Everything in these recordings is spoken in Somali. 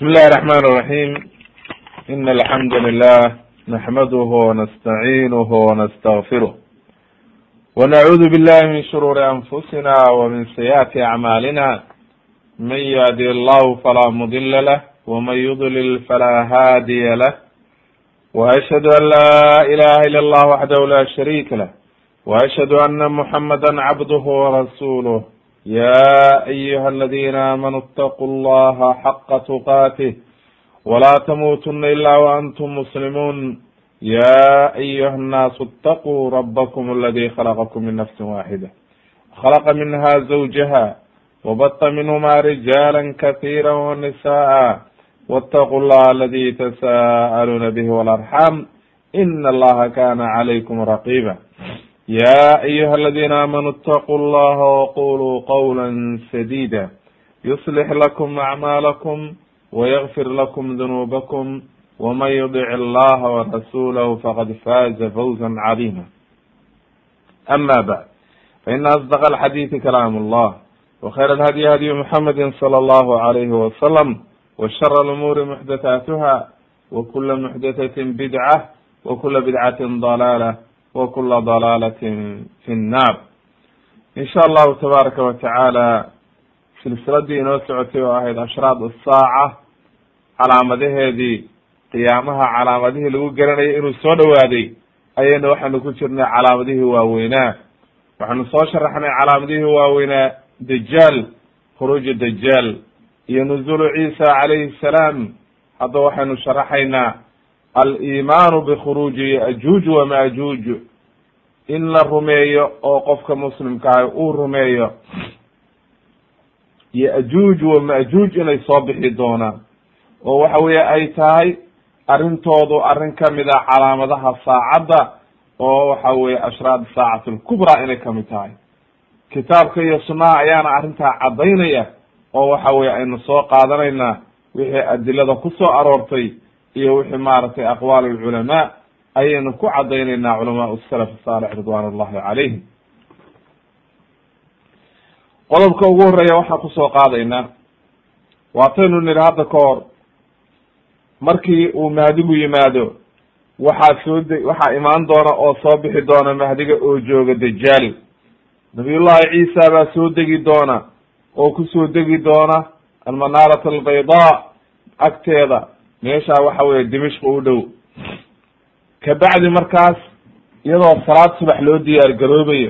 بسم الله الرحمن الرحيم إن الحمد لله نحمده ونستعينه ونستغفره ونعوذ بالله من شرور أنفسنا ومن سيئات أعمالنا من يهدي الله فلا مضل له ومن يضلل فلا هادي له وأشهد أن لا إله إلا الله وحده لا شريك له وأشهد أن محمدا عبده ورسوله يا أيها الذين آمنوا اتقوا الله حق تقاته ولا تموتن إلا وأنتم مسلمون يا أيها الناس اتقوا ربكم الذي خلقكم من نفس واحدة خلق منها زوجها وبط منهما رجالا كثيرا ونساء واتقوا الله الذي تساءلون به والأرحام إن الله كان عليكم رقيبا يا أيها الذين آمنوا اتقوا الله وقولوا قولا سديدا يصلح لكم أعمالكم ويغفر لكم ذنوبكم ومن يطع الله ورسوله فقد فاز فوزا عظيما أما بعد فإن أصدق الحديث كلام الله وخير الهدي هدي محمد صلى الله عليه وسلم وشر الأمور محدثاتها وكل محدثة بدعة وكل بدعة ضلالة وkula ضalaalة fi الnar in sha allahu tabaaraka wa tacaala silsiladii inoo socotay oo ahayd ashraad الsaaca calaamadaheedii qiyaamaha calaamadihii lagu garanayay inuu soo dhowaaday ayayna waxaanu ku jirnay calaamadihii waaweynaa waxaanu soo sharaxnay calaamadihii waaweynaa dajaal khuruuj dajaal iyo nuzulu ciisa calayhi الsalaam hadda waxaynu sharaxaynaa alimaanu bikhuruuji yajuuj wamajuuj in la rumeeyo oo qofka muslimkaahi uu rumeeyo yajuuj wamajuuj inay soo bixi doonaan oo waxa weeye ay tahay arrintoodu arrin kamid a calaamadaha saacadda oo waxa weye ashraad saacati lkubraa inay kamid tahay kitaabka iyo sunnaha ayaana arrintaa caddaynaya oo waxa weye aynu soo qaadanaynaa wixii adilada kusoo aroortay iyo wixii maaragtay aqwaal alculamaa ayaynu ku cadaynaynaa culamaa salaf saalix ridwan ullahi calayhim qodobka ugu horeeya waxaan kusoo qaadaynaa waataynu nidhi hadda ka hor markii uu mahdigu yimaado waxaa soo de waxaa imaan doona oo soo bixi doona mahdiga oo jooga dajaal nabiyullahi ciisa baa soo degi doona oo kusoo degi doona almanaarat albaydaa agteeda meeshaa waxa weye dimishq u dhow kabacdi markaas iyadoo salaad subax loo diyaar garoobayo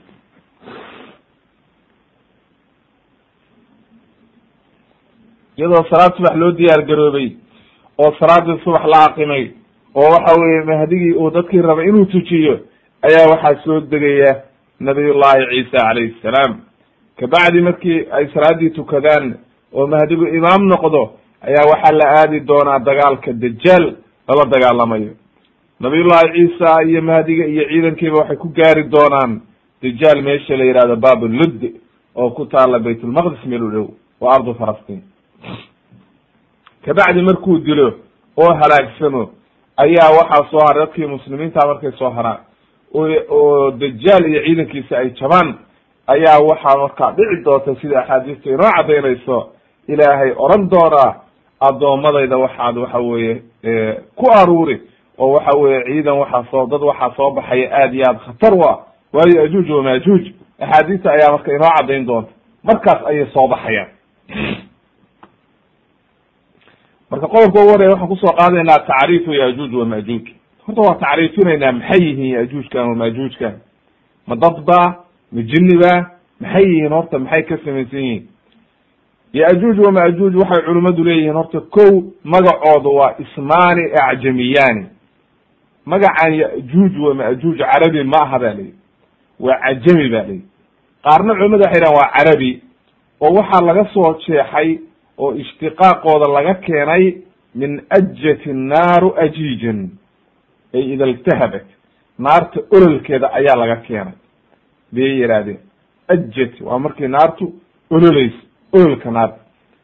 iyadoo salaad subax loo diyaar garoobay oo salaadii subax la aqimay oo waxa weye mahdigii uu dadkii rabay inuu tujiyo ayaa waxaa soo degaya nabiyullahi ciisa calayhi salaam kabacdi markii ay salaadii tukadaan oo mahdigu imaam noqdo ayaa waxaa la aadi doonaa dagaalka dajaal lala dagaalamayo nabiyullahi ciisa iyo mahdiga iyo ciidankiiba waxay ku gaari doonaan dajaal meesha la yihahdo babulud oo ku taala baytulmaqdis meel u dhow waa ardu falastiin kabacdi markuu dilo oo halaagsamo ayaa waxaa soo haray dadkii muslimiinta markay soo haraan oo dajaal iyo ciidankiisa ay jabaan ayaa waxaa markaa dhici doonta sida axaadiista inoo cadaynayso ilaahay oran doonaa addoommadayda waxaad waxa weeye ku aruuri oo waxa weye ciidan waxaa soo dad waxaa soo baxaya aad iyo aad khatar u ah waayo ajuuj wamajuuj axaadiista ayaa marka inoo caddayn doonta markaas ayay soo baxayaan marka qodobka ugu horeya waxaan kusoo qaadaynaa tacriifu yajuuj wamajuuj horta waa tacriifinaynaa maxay yihiin yajuujkan wamajuujkan ma dad ba ma jini ba maxay yihiin horta maxay ka samaysan yihiin yajuuj wamajuuj waxay culimmadu leeyihiin horta kow magacooda waa ismaani acjamiyani magacan yajuuj wamajuuj carabi ma aha ba layihi waa cajami ba layihi qaarna culimadu waxay dhahan waa carabi oo waxaa laga soo jeexay oo ishtiqaaqooda laga keenay min ajati naaru ajiijan ay ida iltahabat naarta ololkeeda ayaa laga keenay bayay yihaahdeen ajat waa markii naartu ololeyso ololka naarta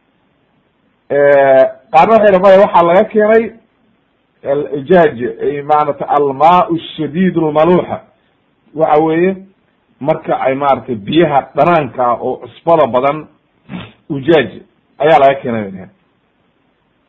qaarna waxay dha maya waxaa laga keenay alijaaj ay maarata almaau shadiid lmaluuxa waxa weeye marka ay maaragtay biyaha dhanaanka ah oo cusbada badan ujaaj ayaa laga keenay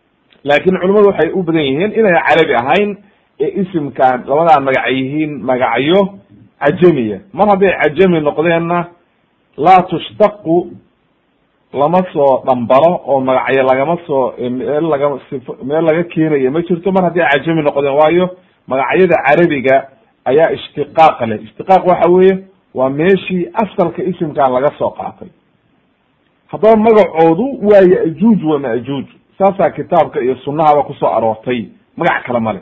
laakin culimmadu waxay u badan yihiin inay carabi ahayn ee isimkan labadaa magac yihiin magacyo cajamiya mar hadday cajami noqdeenna laa tushtaqu lama soo dhambalo oo magacyo lagama soo meel laga sifo meel laga keenayo ma jirto mar hadday cajami noqdeen waayo magacyada carabiga ayaa ishtiqaaq leh ishtiqaaq waxa weeye waa meeshii asalka isimkan laga soo qaatay haddaba magacoodu waa ya-juuj wa ma-juuj saasaa kitaabka iyo sunahaba kusoo aroortay magac kale male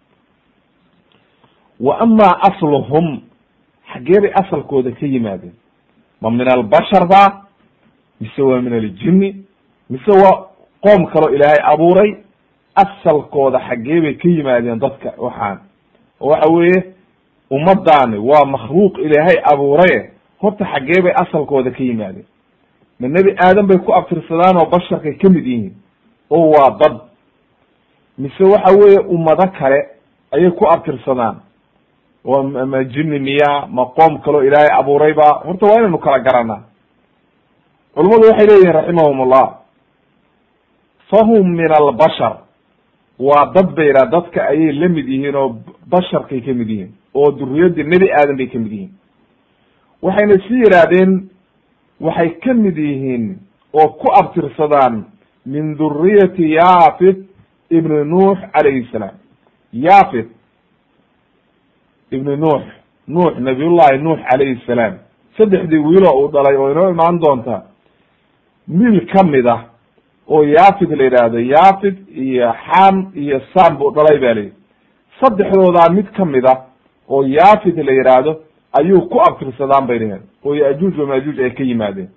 wa amaa asluhum xaggee bay asalkooda ka yimaadeen ma min albashar ba mise waa min aljini mise waa qoom kaloo ilaahay abuuray asalkooda xaggee bay ka yimaadeen dadka waxaan oo waxa weeye ummadaani waa makhluuq ilaahay abuuraye horta xaggee bay asalkooda ka yimaadeen ma nebi aadam bay ku abtirsadaan oo basharkay ka mid yihiin oo waa dad mise waxa weeye ummado kale ayay ku abtirsadaan oo ma jini miya ma qoom kaloo ilaahay abuuray ba horta waa inaynu kala garanaa culummadu waxay leeyihin raximahum ullah fahum min albashar waa dad bay yidhaha dadka ayay la mid yihiin oo basharkay ka mid yihiin oo duriyadii nebi aadam bay ka mid yihiin waxayna sii yidhaahdeen waxay ka mid yihiin oo ku abtirsadaan min duriyati yafit ibni nuux calayhi salaam yafit ibni nuux nuux nabiyullahi nuux calayhi salaam saddexdii wiilo uu dhalay oo inoo imaan doonta mil ka mid ah oo yafit la yidhaahdo yafit iyo xam iyo sam buu dhalay ba layihi saddexdoodaa mid ka mid ah oo yafit la yidhaahdo ayuu ku abtirsadaan bay dheheen oo yajuuj wamajuuj ay ka yimaadeen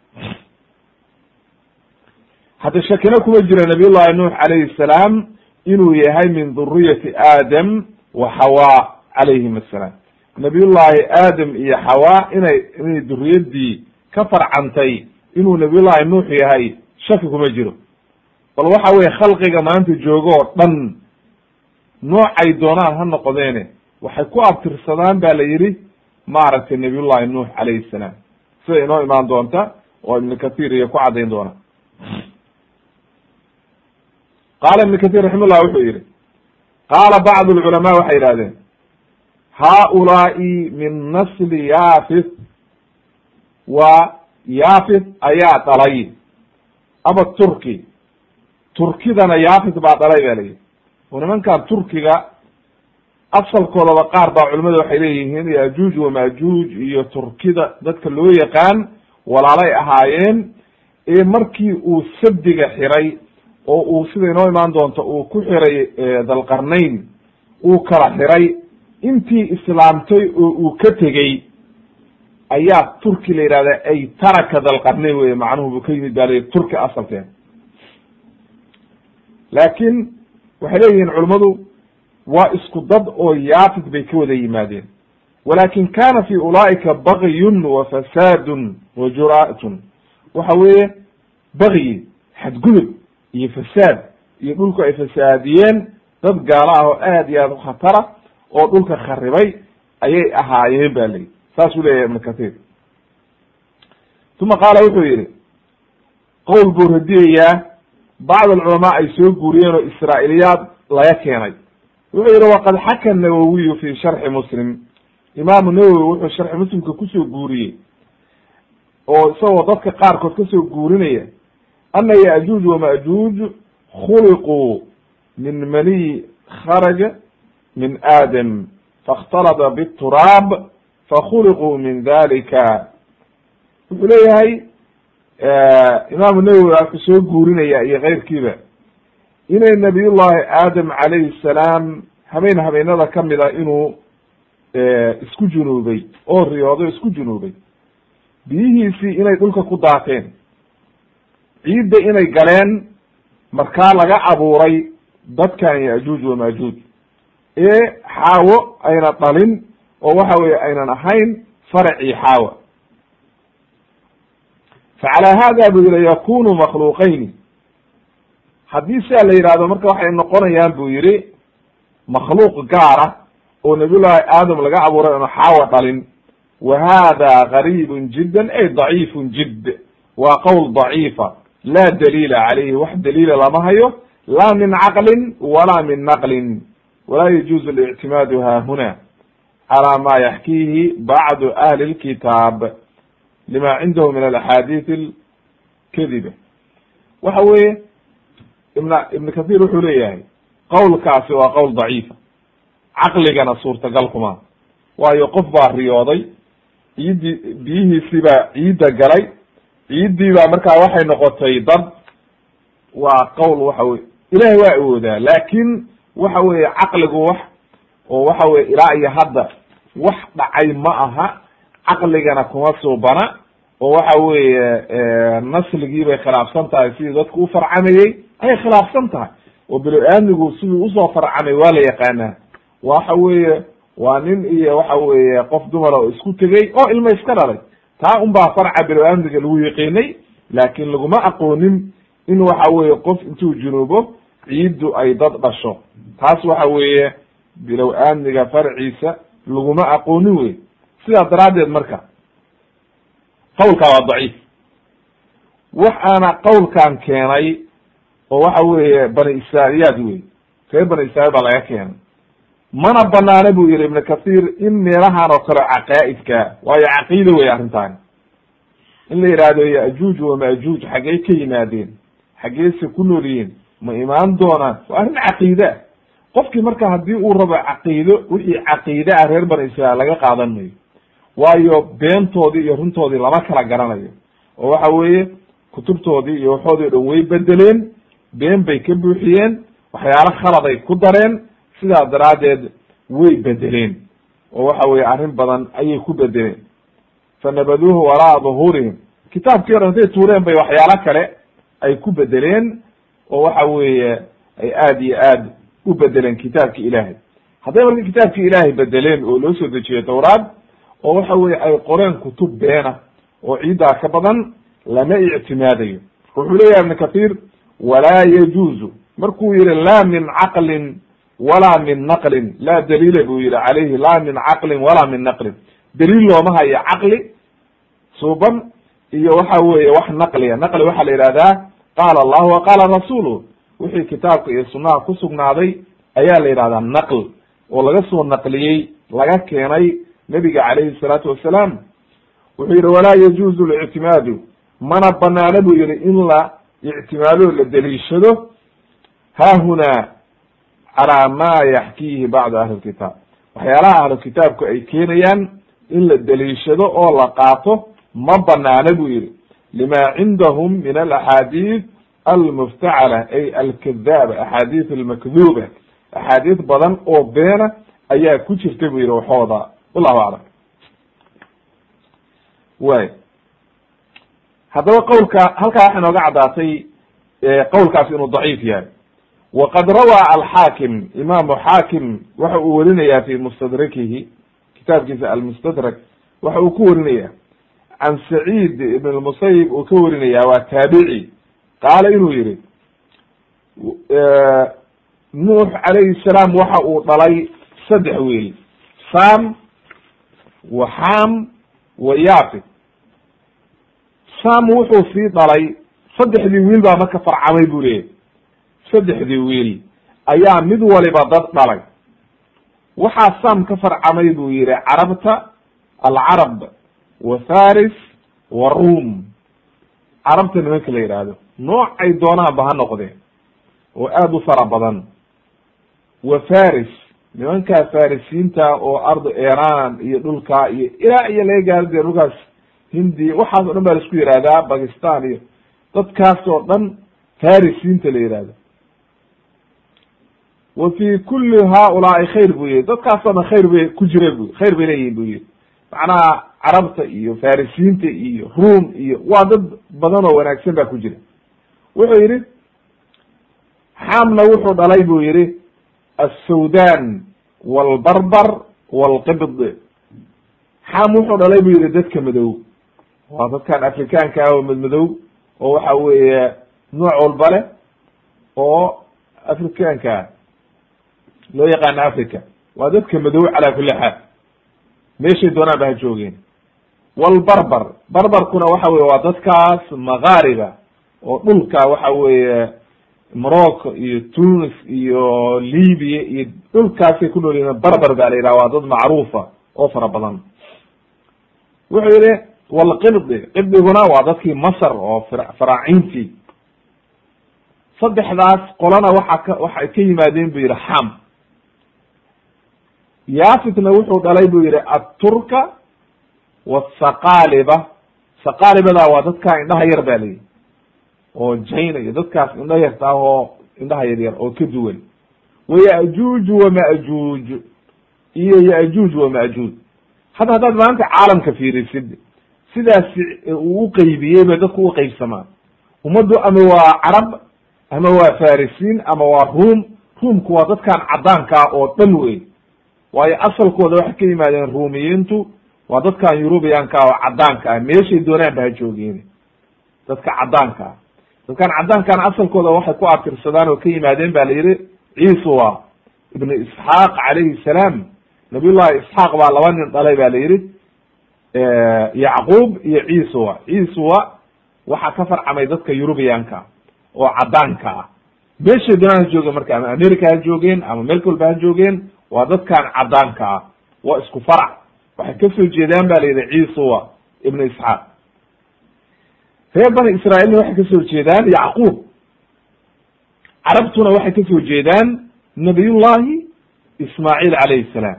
hadda shakina kuma jira nabiyullahi nuux calayhi salaam inuu yahay min duriyati aadam wa xawa calayhim assalaam nabiyullahi aadam iyo xawa inay inay duriyadii ka farcantay inuu nabiyullahi nuux yahay shaki kuma jiro bal waxa weye khalqiga maanta joogo oo dhan noocay doonaan ha noqdeene waxay ku abtirsadaan ba la yidhi maaragtay nabiyullahi nuux calayhi salaam sida inoo imaan doonta oo ibnu kathir iyo ku caddayn doona qaala ibnu kathir raximahullah wuxuu yihi qaala bacdu lculamaa waxay yihahdeen haaulaai min nasli yafit waa yafit ayaa dhalay ama turki turkidana yafit baa dhalay ba layihi oo nimankan turkiga asalkoodaba qaar baa culimada waxay leeyihiin yajuuj wamajuuj iyo turkida dadka loo yaqaan walaalay ahaayeen ee markii uu sabdiga xiray oo uu sida inoo imaan doonto uu ku xiray dalqarnayn uu kala xiray intii islaamtay oo uu ka tegey ayaa turki la yidhahda ay taraka dalqarnayn wey macnuhu buu ka yimid ba la turki asalkeen laakin waxay leeyihiin culimmadu waa isku dad oo yaafid bay ka wada yimaadeen walakin kana fi ulaa'ika bagyun wa fasaadun wa jura'atun waxa weeye bagyi xadgudub iyo fasaad iyo dhulku ay fasaadiyeen dad gaalo ah oo aad iyo aad u khatara oo dhulka kharibay ayay ahaayeen ba layihi saasuu leeyahay ibnu kathir uma qaala wuxuu yihi qowl buu radiyayaa bacd alculamaa ay soo guuriyeen oo israa'iliyaad laga keenay wuxuu yihi waqad xaka nawowiyu fi sharxi muslim imaamu nawowi wuxuu sharxi muslimka kusoo guuriyey oo isagoo dadka qaarkood kasoo guurinaya ana yajuuj wamajuuj khuliquu min maniy kharaja min aadam faاkhtalada bturaab fakhuliquu min dalika wuxuu leeyahay imaamu nawowi wuxuu soo guurinaya iyo keyrkiiba inay nabiyullahi aadam calayhi salaam habeen habeenada kamid a inuu isku junuubay oo riyoodo isku junuubay biyihiisii inay dhulka ku daateen ciidda inay galeen markaa laga abuuray dadkan yajuuj wamajuuj ee xaawo ayna dhalin oo waxa weye aynan ahayn faracii xaawa facalaa hada buu yihi yakunu makhluuqayni haddii siaa la yidhahdo marka waxay noqonayaan buu yihi makhluuq gaara oo nabiyullahi aadam laga abuuray oona xaawa dhalin wa hada gariibun jiddan ay daciifun jidd waa qowl daciifa laa daliila calayhi wax daliila lama hayo la min caqlin wala min naqlin walaa yajuuzu اlictimaadu ha huna calى ma yaxkiihi bacdu ahli اlkitaab lima cindahu min alaxaadiث اlkadiba waxa weeye ibn ibn kathir wuxuu leeyahay qowlkaasi waa qowl daciifa caqligana suurtagal kuma waayo qof baa riyooday ciiddii biyihiisii baa ciidda galay ciiddii baa markaa waxay noqotay dad waa qowl waxa weye ilahay waa awoodaa laakin waxa weeye caqligu wax oo waxa weye ilaa iyo hadda wax dhacay ma aha caqligana kuma suubana oo waxa weeye nasligii bay khilaafsan tahay sidii dadku u farcamayey ayay khilaafsan tahay oo bini-aadmigu siduu usoo farcamay waa la yaqaanaa waxa weeye waa nin iyo waxa weeye qof dumara oo isku tegey oo ilma iska dhalay taa un baa farca bini-aadmiga lagu yiqiinay laakin laguma aqoonin in waxa weeye qof intuu junuubo ciiddu ay dad dhasho taas waxa weeye bilow aadmiga farciisa laguma aqoonin wey sidaa daraaddeed marka qawlkaa waa daciif wax aana qawlkan keenay oo waxa weeye bani israailiyaad wey reer bani israiil baa laga keenay mana banaana buu yihi ibn kathir in meelahan oo kale caqaa'idka waayo caqiida wey arrintaani in la yidhaahdo yajuuj wamajuuj xaggey ka yimaadeen xaggeyse ku nool yihiin ma imaan doonaan waa arrin caqiide ah qofkii marka haddii uu rabo caqiido wixii caqiide ah reer bani israiil laga qaadan mayo waayo beentoodii iyo runtoodii lama kala garanayo oo waxa weeye kutubtoodii iyo waxoodii o dhan way bedeleen been bay ka buuxiyeen waxyaalo khaladay ku dareen sidaa daraaddeed way bedeleen oo waxa weye arrin badan ayay ku bedeleen fanabaduuhu wara'a duhuurihim kitaabkii hore intay tuureen bay waxyaalo kale ay ku bedeleen oo waxa weeye ay aad iyo aad u bedeleen kitaabki ilaahay hadday marka kitaabki ilaahay bedeleen oo loo soo dejiyey tawraad oo waxa weye ay qoreen kutub beena oo ciiddaa ka badan lama ictimaadayo wuxuu leeyahay ibn kathir walaa yajuuzu markuu yihi la min caqlin walaa min naqlin laa daliila buu yihi calayhi la min caqlin walaa min naqlin daliil looma hayo caqli suuban iyo waxa weeye wax naqliya naqli waxaa la yihahdaa qaala allahu wa qaala rasuluh wixii kitaabka iyo sunaha ku sugnaaday ayaa la yidhahdaa naql oo laga soo naqliyey laga keenay nebiga calayhi salaatu wasalaam wuxuu yihi walaa yajuuzu lictimaadu mana banaana buu yihi in la ictimaado la deliishado haahunaa calaa ma yaxkiihi bacdu ahli lkitaab waxyaalaha ahlu kitaabku ay keenayaan in la deliishado oo la qaato ma banaana buu yihi lima cindahum min alaxaadiid almuftacala ay alkadaaba axaadiis almakduuba axaadiis badan oo beena ayaa ku jirta buu yihi waxooda wallahu aclam way haddaba qawlka halkaa waxay nooga caddaatay qawlkaas inuu daciif yahay waqad rawaa alxaakim imaamu xaakim waxa uu werinayaa fi mustadrakihi kitaabkiisa almustadrak waxa uu ku warinaya can saciid ibn lmusayib uu ka warinaya waa taabici qaala inuu yihi nuux calayhi salaam waxa uu dhalay saddex wiil sam wa xam wa yafid sam wuxuu sii dhalay saddexdii wiil baa marka farcamay buu leeyahy saddexdii wiil ayaa mid waliba dad dhalay waxaa sam ka farcamay buu yihi carabta alcarab wa faris wa rum carabta nimanka la yidhaahdo noocay doonaanba ha noqdeen oo aada u fara badan wa faris nimankaa farisiinta oo ardu iran iyo dhulkaa iyo ilaa iyo laga gaaro dee dhulkaas hindi waxaas o dhan baa laisku yihahdaa bakistan iyo dadkaas oo dhan farisiinta la yihahdo wa fi kuli haulaai khayr buu yihi dadkaasoo dhan khayr bay ku jireen bu khayr bay leeyihin bu yihi macnaha carabta iyo farisiinta iyo rum iyo waa dad badan oo wanaagsan baa ku jira wuxuu yihi xamna wuxuu dhalay buu yihi assawdan walbarbar walqibd xam wuxuu dhalay buu yihi dadka madow waa dadkan afrikaanka ah oo madmadow oo waxa weeye nooc walba leh oo afrikaanka ah loo yaqaano africa waa dadka madow calaa kuli xaal meeshay doonaan ba ha joogeen walbarbar barbarkuna waxa weye waa dadkaas makaariba oo dhulka waxa weeye morocco iyo tunis iyo libya iyo dhulkaasay ku nool yihiin barbar baa la yidhaha waa dad macruufa oo fara badan wuxuu yihi walqibdi qibdiguna waa dadkii masr oo faraacintii saddexdaas qolana waxa ka waxay ka yimaadeen bu yihi xam yafitna wuxuu dhalay bu yihi aturka wasaqaaliba saqaalibada waa dadkaa indhaha yar ba layihi oo jaina iyo dadkaas indha yarta ah oo indhaha yar yar oo ka duwan wayajuuj wamajuuj iyo yajuuj wamajuuj hadda haddaad maanta caalamka fiirisid sidaas uu uqeybiyey bay dadku uqeybsamaan ummaddu ama waa carab ama waa farisiin ama waa ruum ruumku waa dadkan caddaankaa oo dhan wey waayo asalkooda waxay ka yimaadeen ruumiyiintu waa dadkan yurubiyanka oo caddaanka ah meeshay doonaan ba ha joogeen dadka caddaanka ah dadkan caddaankan asalkooda waxay ku atirsadaan oo ka yimaadeen ba la yihi ciisuwa ibnu isxaaq calayhi salaam nabiy llahi isxaaq baa laba nin dhalay ba la yihi yacquub iyo ciisuwa ciisuwa waxaa ka farcamay dadka yurubiyanka oo caddaanka ah meeshay doonaan ha joogeen marka ama america ha joogeen ama meel walba ha joogeen waa dadkan caddaanka ah waa isku farac waxay kasoo jeedaan ba la yidhi ciisuwa ibnu isxaaq reer bani israailna waxay kasoo jeedaan yacquub carabtuna waxay kasoo jeedaan nabiyullahi ismaaciil calayhi salaam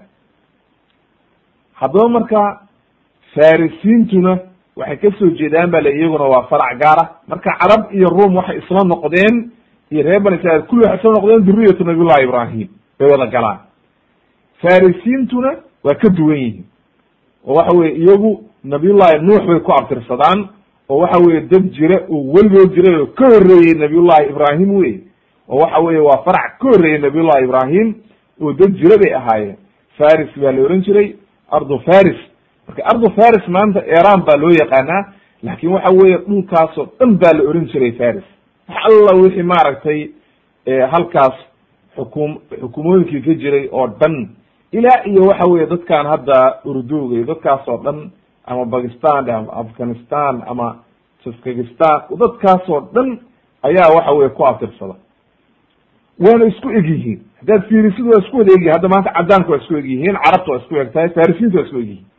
haddaba marka farisiintuna waxay kasoo jeedaan ba le iyaguna waa farac gaara marka carab iyo ruum waxay isla noqdeen iyo reer bani israiil kulli waxay isla noqdeen duriyatu nabiyullahi ibrahim bay wada galaan farisiintuna waa ka duwan yihiin oo waxa weye iyagu nabiyullahi nuux bay ku abtirsadaan oo waxa weye dad jira oo weligood jiray oo ka horreeyey nabiyullahi ibrahim wey oo waxa weye waa farac ka horreeyey nabiyullahi ibrahim oo dad jira bay ahaayeen faris baa la ohan jiray ardu faris marka ardu faris maanta iran baa loo yaqaanaa laakin waxa weye dhulkaasoo dhan baa la oran jiray faris wax alla wixii maaragtay halkaas xukum xukumooyinkii ka jiray oo dhan ilaa iyo waxa weye dadkan hadda urduga iyo dadkaas oo dhan ama bakistan ama afghanistan ama jaskakistan dadkaasoo dhan ayaa waxa weye ku abtirsada waana isku eg yihiin haddaad fiirisid waa isku wada egyihin hadda maanta caddaanka waa isku eg yihiin carabta waa isku eg tahay farisiinta waa isku eg yihiin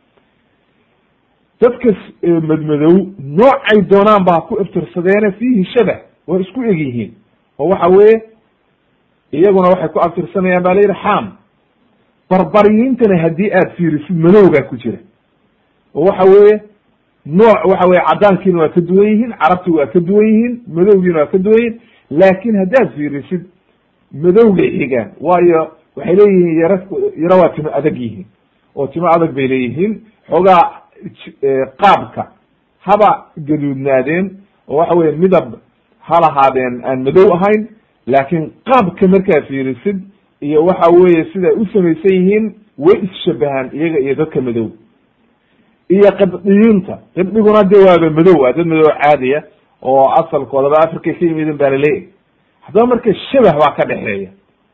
dadka madmadow noocay doonaan ba ha ku iftirsadeene fiihi shabah waa isku eg yihiin oo waxa weye iyaguna waxay ku abtirsanayaan ba la yidhi xam barbariyiintana haddii aad fiirisid madowgaa ku jira oo waxa weeye nooc waxa weye caddaankiina waa ka duwan yihiin carabti waa ka duwan yihiin madowgiina waa ka duwan yihiin laakin haddaad fiirisid madowgay xigaan waayo waxay leeyihiin yaro yaro waa timo adag yihiin oo timo adag bay leeyihiin xoogaa qaabka haba gaduudnaadeen oo waxa weye midab ha lahaadeen aan madow ahayn laakin qaabka markaad fiirisid iyo waxa weye siday u samaysan yihiin way isshabahaan iyaga iyo dadka madow iyo qibdiyiinta qibdiguna de waaba madow waa dad madow caadiya oo asalkoodaba africa ka yimidin baa laleeyahy haddaba marka shabah baa ka dhexeeya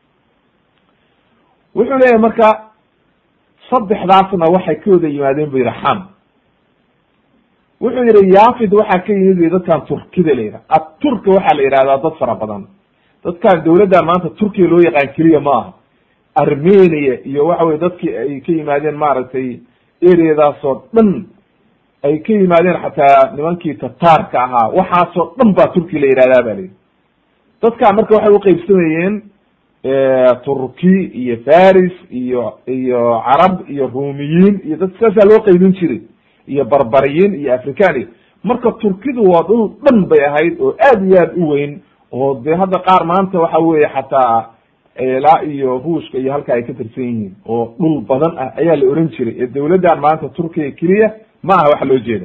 wuxuu leeyahay marka saddexdaasna waxay ka wada yimaadeen bu yihi xam wuxuu yihi yafid waxaa ka yimid bu dadkan turkida la yidhaha aturka waxaa la yidhahdaa dad fara badan dadkan dawladdan maanta turkiya loo yaqaan keliya ma aha armenia iyo waxa weye dadkii ay ka yimaadeen maaragtay areadaasoo dhan ay ka yimaadeen xataa nimankii tataarka ahaa waxaasoo dhan baa turki la yihahdaa ba layidhi dadkaa marka waxay uqeybsamayeen turki iyo faris iyo iyo carab iyo rumiyiin iyo dad saasaa loo qeybin jiray iyo barbariyiin iyo african iyo marka turkidu waa dhul dhan bay ahayd oo aad iyo aad u weyn oo de hadda qaar maanta waxa weye xataa ilaa iyo ruushka iyo halka ay ka tirsan yihiin oo dhul badan ah ayaa la oran jiray ee dawladdan maanta turkiya keliya ma aha waxa loo jeeda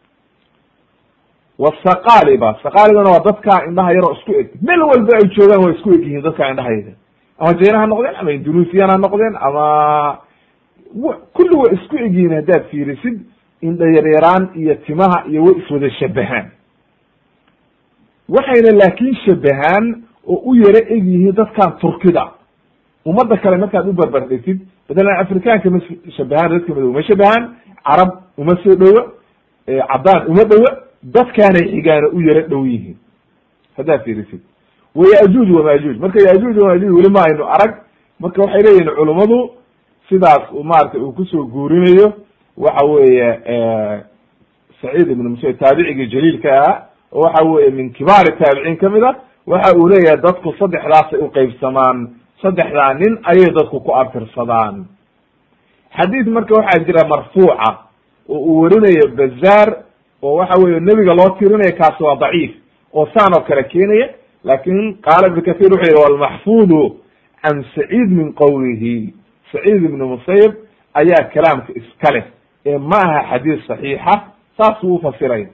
wasaqaliba saqalibana waa dadka indhaha yaroo isku eg meel walba ay joogaan waa isku eg yihiin dadka indhahayda ama jina ha noqdeen ama indunusiyan ha noqdeen ama kulli way isku eg yihiin haddaad fiirisid indha yaryaraan iyo timaha iyo way iswada shabahaan waxayna laakin shabahaan oo u yaro eg yihiin dadkan turkida ummadda kale markaad u barbardhigtid matalan afrikaanka ma shabahaan dadka madow ma shabahaan carab uma soo dhowo caddaan uma dhowo dadkaanay xigaana u yaro dhow yihiin haddaad fiirisid wayajuuj wamajuuj marka yajuuj wamajuuj weli ma aynu arag marka waxay leeyihin culummadu sidaas maarata uu kusoo guurinayo waxa weeye saciid ibn musayib taabicigii jaliilka ah oo waxa weye min kibaari taabiciin kamid a waxa uu leeyahay dadku saddexdaasay uqeybsamaan saddexdaa nin ayay dadku ku abtirsadaan xadiid marka waxaa jira marfuuca oo uu werinayo bazaar oo waxa weye nebiga loo tirinayo kaasi waa daciif oo saan oo kale keenaya lakin qaala ibn kathir wuxuu yihi walmaxfudu can saciid min qowlihi saciid ibn musayib ayaa kalaamka iska leh ee ma aha xadiis saxiixa saasuu ufasiraya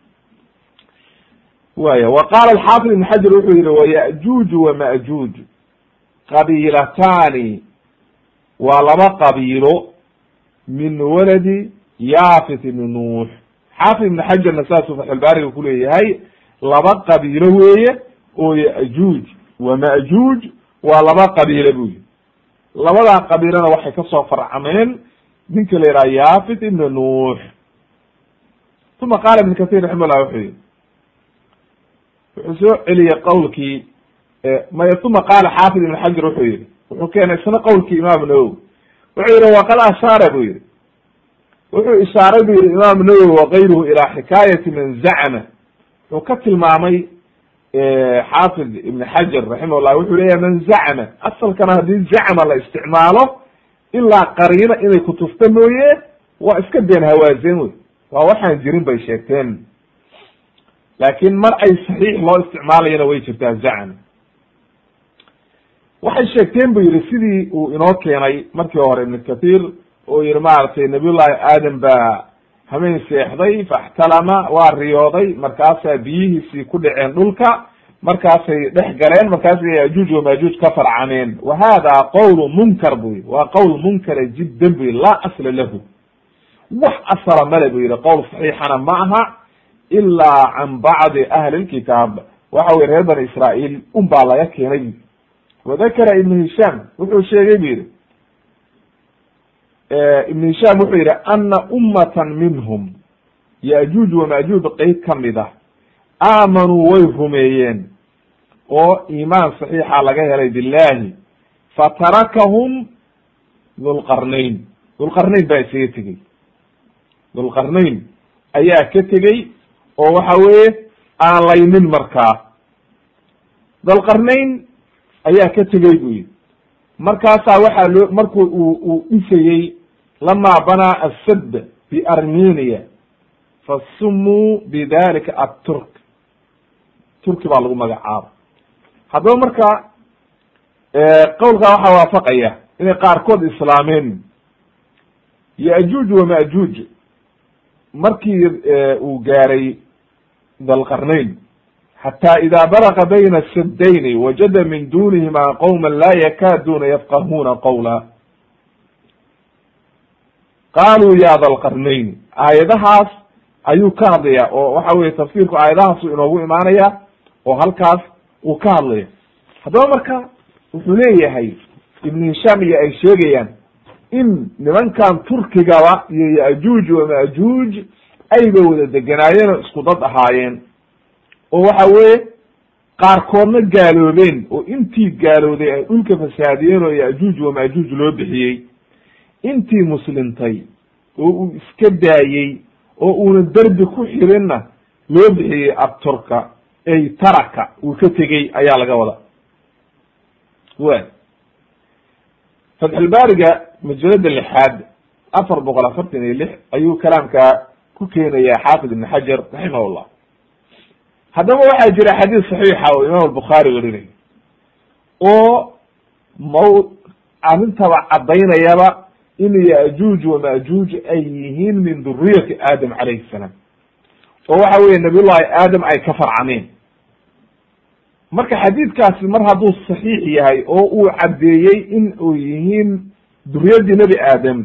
waya wa qaala alxaafid ibn xajar wuxuu yihi wayajuuj wamajuuj qabiilatani waa laba qabiilo min waladi yafit ibni nuux xaafid ibn xajarna saasuu fatxulbaariga kuleeyahay laba qabiilo weeye oo yajuuj wamajuuj waa laba qabiilo bu yihi labadaa qabiilona waxay kasoo farcameen ninka la yidhaha yafit ibna nuux uma qaala ibn kathir raxima llah wuxuu yihi wuxuu soo celiyey qowlkii maya uma qaala xaafid ibn xajar wuxuu yihi wuxuu keenay isna qowlkii imaam nawowi wuxuu yihi waqad ashaara bu yihi wuxuu ishaaray bu yihi imaam nawowi wakayruhu ilaa xikaayati man zacma wuxuu ka tilmaamay xaafid ibn xajar raximahullah wuxuu leeyahay man zacma asalkana haddii zacma la isticmaalo ilaa qariino inay kutufta mooye waa iska been hawaazen wey waa waxaan jirin bay sheegteen laakin mar ay saxiix loo isticmaalayana way jirtaa zacma waxay sheegteen bu yihi sidii uu inoo keenay markii hore ibn kathir oo yihi maaragtay nabiyullahi aadam baa hameen seexday faxtalama waa riyooday markaasaa biyihiisii ku dhaceen dhulka markaasay dhex galeen markaasay yajuuj wamajuuj ka farcameen wa hada qowlu munkar bu yihi waa qowl munkara jiddan bu yihi laa asla lahu wax asala male bu yihi qowl saxiixana ma aha ilaa can bacdi ahli lkitaab waxa weye reer bani israail un baa laga keenay wadakara ibn hisham wuxuu sheegay bu yihi ibn hisham wuxuu yihi ana ummatan minhum yajuuj wamajuuj qeyb kamid ah aamanuu way rumeeyeen oo iimaan saxiixa laga helay billahi fatarakahum dhulqarnayn dhulqarnayn baa isaga tegey dhulqarnayn ayaa ka tegey oo waxa weeye aan laynin markaa dhulqarnayn ayaa ka tegey bu yihi markaasaa waxaa loo marku uu uu dhisayey lamaa banaa asad biarmenia fasumuu bidalika aturk turki baa lagu magacaaba haddaba marka qowlkaa waxaa waafaqaya inay qaarkood islaameen yajuuj wamajuuj markii uu gaaray dalqarnayn xata ida balaga bayna sadayni wajada min dunihima qowma laa yakaduna yafqahuna qawla qaluu ya dalqarnayn aayadahaas ayuu ka hadlaya oo waxa weye tafsirku aayadahaasu inoogu imaanaya oo halkaas uu ka hadlaya haddaba marka wuxuu leeyahay ibn hisham iyo ay sheegayaan in nimankan turkigaba iyo yajuuj wamajuuj ayba wada deganaayeen oo isku dad ahaayeen oo waxa weye qaarkoodna gaaloobeen oo intii gaalowday ay dhulka fasaadiyeen oo yajuuj wamajuuj loo bixiyey intii muslimtay oo uu iska daayey oo uuna derbi ku xirinna loo bixiyey aturka ay taraka uu ka tegey ayaa laga wada wa fatxulbaariga majalada lixaad afar boqol afartan iyo lix ayuu kalaamkaa ku keenaya xaafid ibn xajar raximahullah haddaba waxaa jira xadiis saxiixa oo imaam albukhaari werinayo oo maw arrintaba caddaynayaba in yajuuj wamajuuj ay yihiin min duriyati aadam calayhi salaam oo waxa weye nabiyullahi aadam ay ka farcameen marka xadiidkaasi mar hadduu saxiix yahay oo uu caddeeyey in uu yihiin duriyadii nebi aadam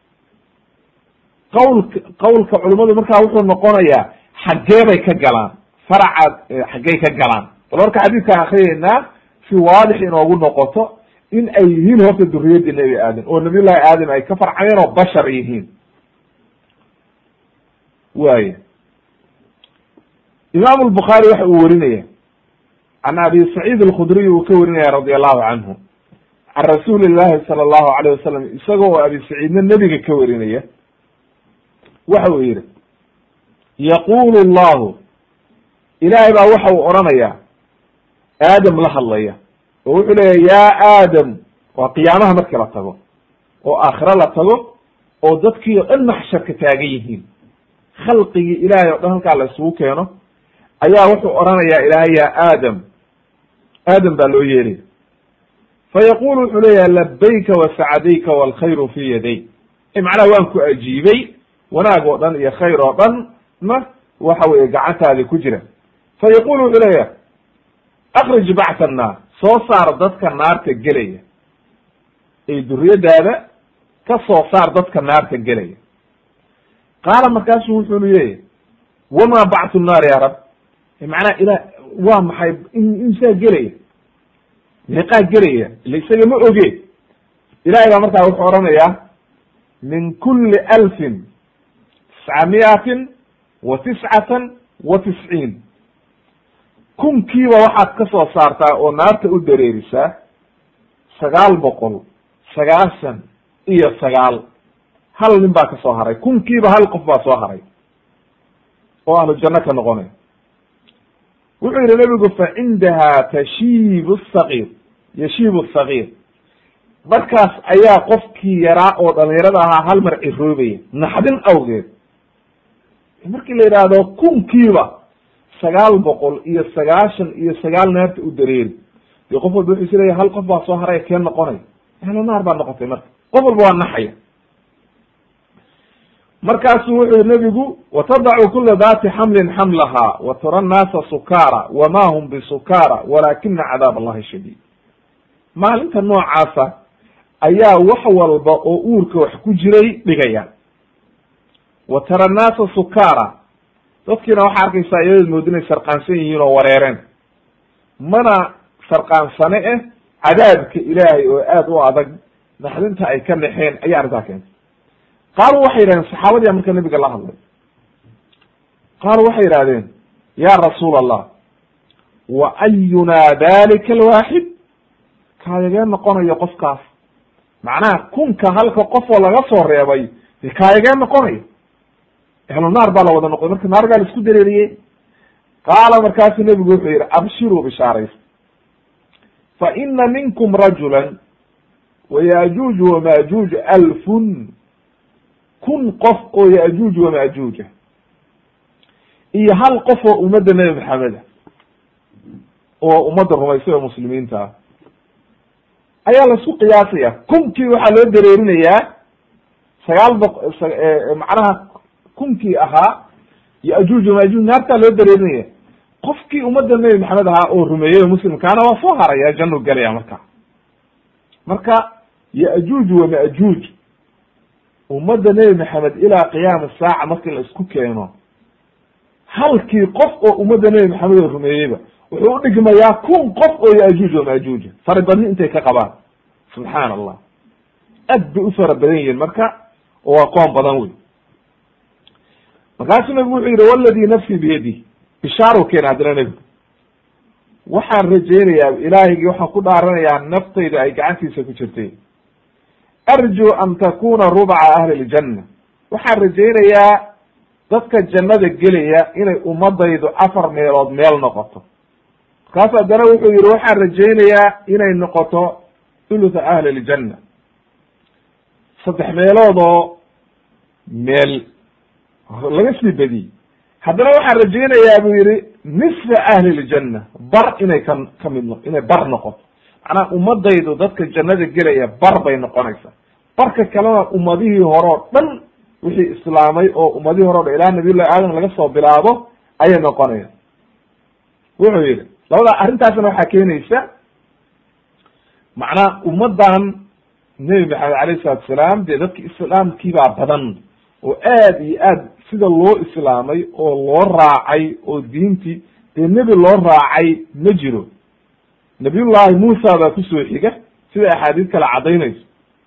qawlka qawlka culimmadu markaa wuxuu noqonayaa xaggee bay ka galaan faraca xaggey ka galaan bal marka xadiidkaan akriyeynaa si waadix inoogu noqoto in ay yihiin horta duriyadii nebi aadam oo nabiyullahi aadam ay ka farcameen oo bashar yihiin waya imaam lbukhaari waxa uu werinaya can abi saciid alkhudriy uu ka warinaya radi allahu canhu can rasuuli llahi sala allahu alayh wasalam isaga oo abi saciidna nebiga ka warinaya waxa uu yihi yaqulu llahu ilaahay baa waxa uu odhanayaa aadam la hadlaya oo wuxuu leeya ya aadam waa qiyaamaha markii la tago oo aakhiro la tago oo dadkii o dhan maxsharka taagan yihiin khalqigii ilaahay o dhan halkaa la isugu keeno ayaa wuxuu odhanayaa ilaahay ya aadam aadam baa loo yeelaya fa yaqulu wuxuu leeyahay labayka wasacdayka walkhayru fi yaday macnaha waan ku ajiibay wanaag oo dhan iyo khayr oo dhan na waxa weye gacantaadi ku jira fa yaqulu wuxuu leeyahay akrij bacta annaar soo saar dadka naarta gelaya ay duriyadaada ka soo saar dadka naarta gelaya qaala markaasu wuxuu leeyahy wama bactu nnaar ya rab macnaha ila waa maxay imsaa gelaya meeqaa gelaya ila isaga ma oge ilahay baa markaa wuxuu odhanayaa min kuli alfin tisca miatin wa tiscatan wa tisciin kunkiiba waxaad ka soo saartaa oo naarta u dareerisaa sagaal boqol sagaashan iyo sagaal hal nin baa ka soo haray kunkiiba hal qof baa soo haray oo ahlu janno ka noqonay wuxuu yihi nabigu fa cindaha tashiibu sagiir yashiibu sagiir markaas ayaa qofkii yaraa oo dhalinyarada ahaa hal mar ciroobaya naxdin awgeed markii la yidhaahdo kunkiiba sagaal boqol iyo sagaashan iyo sagaal naarta u dareeri dee qof walba wuxuu is leeyahy hal qof baa soo haray kee noqonay ahlu naar baa noqotay marka qof walba waa naxaya markaasu wuxuu yihi nebigu watadacu kula dati xamlin xamlaha wa tara annaasa sukaara wama hum bisukara walakina cadaab allahi shadiid maalinta noocaasa ayaa wax walba oo uurka wax ku jiray dhigaya wa tara annaasa sukaara dadkiina waxaa arkaysaa iyadood moodi inay sarqaansan yihiin oo wareereen mana sarqaansane eh cadaabka ilaahay oo aad u adag naxdinta ay ka naxeen ayaa arrintaa keentay qaaluu waxay yidhahdeen saxaabadiya marka nabiga la hadlay qaaluu waxay yidhahdeen ya rasuul allah wa ayunaa dalika alwaaxid kaayagee noqonayo qofkaas macnaha kunka halka qofoo laga soo reebay de kaayagee noqonayo ehlu naar baa la wada noqday marka naar baa la isku dareeriyey qaala markaasu nebigu wuxuu yihi abshiruu bishaaraysa fa ina minkum rajula wayajuuj wamajuuj alfun kun qof oo yajuuj wamajuuja iyo hal qof oo ummadda nebi maxameda oo ummadda rumaysay oo muslimiinta ah ayaa laisku qiyaasaya kunkii waxaa loo dareerinayaa sagaal boq macnaha kunkii ahaa yajuuj wamajuuj naartaa loo dareerinaya qofkii ummadda nebi maxamed ahaa oo rumeeyey oo muslimkaana waa soo haraya janu galaya marka marka yajuuj wamajuuj ummadda nebi maxamed ilaa qiyaama saaca markii la isku keeno halkii qof oo ummadda nebi maxamed oo rumeeyeyba wuxuu udhigmayaa kun qof oo yajuuj wamajuuja fara badni intay ka qabaan subxaana allah aad bay u fara badan yihiin marka oo waa qoon badan wey markaasuu nabigu wuxuu yihi waladii nafsii biyadi bishaaru keena haddana nebigu waxaan rajaynayaa ilaahigii waxaan ku dhaaranayaa naftayda ay gacantiisa ku jirtay arju an takuna rubca ahli ljanna waxaan rajaynayaa dadka jannada gelaya inay ummadaydu afar meelood meel noqoto markaasu haddana wuxuu yihi waxaan rajaynayaa inay noqoto thulutha ahli ljanna saddex meeloodoo meel laga sii badiyey haddana waxaan rajaynayaa buu yihi nisfa ahli ljanna bar inay ka ka mid no inay bar noqoto macnaha ummadaydu dadka jannada gelaya bar bay noqonaysaa barka kalena ummadihii hore o dhan wixii islaamay oo ummadihii hore o dhan ilaa nabiyullahi aadam laga soo bilaabo ayay noqonayaan wuxuu yihi labada arrintaasna waxaa keenaysa macnaha ummaddan nebi maxamed alayh salatu salaam dee dadki islaamkiibaa badan oo aad iyo aad sida loo islaamay oo loo raacay oo diintii dee nebi loo raacay ma jiro nabiyullahi muusa baa kusoo xiga sida axaadiis kale caddaynayso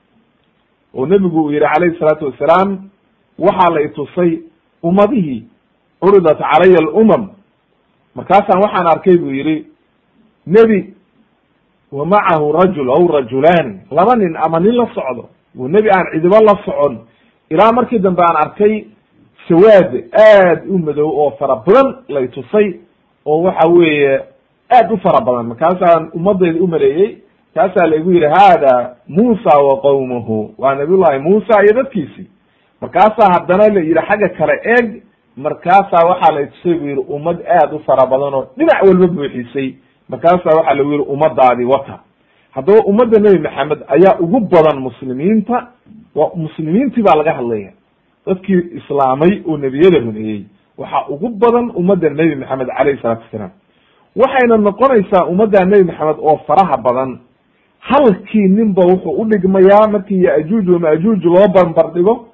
oo nebigu uu yihi calayhi salaatu wasalaam waxaa la itusay ummadihii curidat calaya alumam markaasaan waxaan arkay buu yihi nebi wa macahu rajul aw rajulaani laba nin ama nin la socdo oo nebi aan cidibo la socon ilaa markii dambe aan arkay sawaad aad u madow oo fara badan lay tusay oo waxa weeye aad u fara badan markaasaan ummadayda u maleeyey kaasaa laigu yidhi hada muusa wa qowmuhu waa nabiyullahi muusa iyo dadkiisii markaasaa haddana la yidhi xagga kale eeg markaasaa waxaa la tusay bu yidhi ummad aad u fara badan oo dhinac walba buuxisay markaasaa waxaa lagu yidhi ummadaadii wata haddaba ummadda nebi maxamed ayaa ugu badan muslimiinta waa muslimiintii baa laga hadlaya dadkii islaamay oo nebiyada rumeeyey waxaa ugu badan ummadda nebi maxamed calayhi salaatu wasalaam waxayna noqonaysaa ummadda nebi maxamed oo faraha badan halkii ninba wuxuu udhigmayaa markii yaajuuj wamaajuuj loo barbar dhigo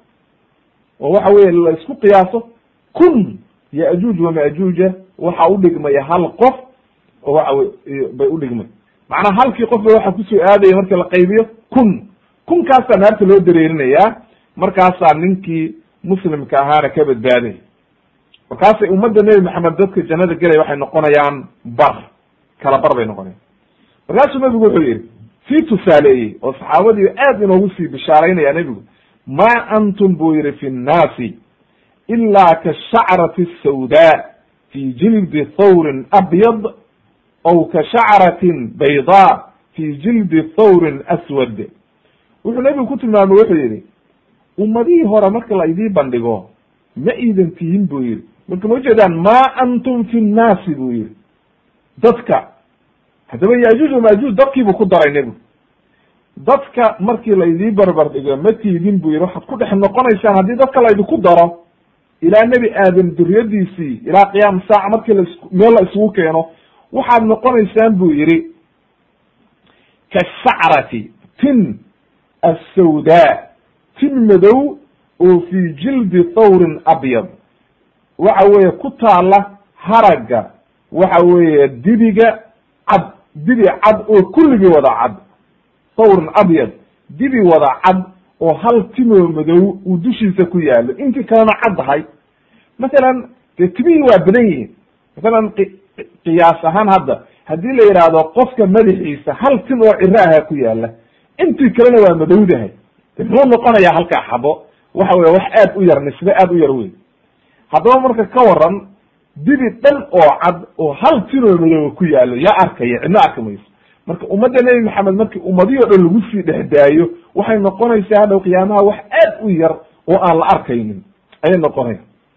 oo waxa weye la isku qiyaaso kun yaajuuj wamaajuuja waxa udhigmaya hal qof oo waxa wey bay udhigmay macnaa halkii qof ba waxa kusoo aadaya marki la qaybiyo kun kunkaasaa naarta loo dareerinayaa markaasaa ninkii muslimka ahaana ka badbaaday markaasay ummadda nebi maxamed dadka jannada gelaya waxay noqonayaan bar kala bar bay noqonayan markaasuu nebigu wuxuu yihi sii tusaaleeyey oo saxaabadii aad inoogu sii bishaaraynaya nebigu ma antum buu yihi fi nnaasi ilaa kashacrati sawdaa fi jildi thawrin abyad aw kashacratin baydaa fi jildi thawrin aswad wuxuu nebigu ku tilmaamay wuxuu yihi ummadihii hore marka la idii bandhigo ma iidan tihin buu yihi marka ma ujeedaan ma antum fi nnaasi buu yihi dadka haddaba yaajuuj wamaajuuj dadkiibuu ku daray nebigu dadka markii laydii barbar dhigo ma tiidin buu yihi waxaad ku dhex noqonaysaan haddii dadka laydinku daro ilaa nebi aadam duriyadiisii ilaa qiyaam saaca markii las meel la isugu keeno waxaad noqonaysaan buu yihi kasacrati tin assawdaa tin madow oo fi jildi thawrin abyad waxa weeye ku taala haragga waxa weeye dibiga cad dibi cad oo kulligii wada cad thawrin abyad dibi wada cad oo hal timoo madow uu dushiisa ku yaalo intii kalena caddahay masalan dee timihii waa badan yihiin masalan qiyaas ahaan hadda haddii la yidhaahdo qofka madaxiisa hal tim oo ciro aha ku yaala intii kalena waa madowdahay de muxuu noqonayaa halkaa xabo waxa weye wax aad u yar nisbe aad u yar wey haddaba marka ka waran dibi dhan oo cad oo hal tinoo madooba ku yaalo yaa arkaya cidna arki mayso marka ummadda nebi maxamed markii ummadihii o dhan lagu sii dhex daayo waxay noqonaysaa hadhow qiyaamaha wax aad u yar oo aan la arkaynin ayay noqonaya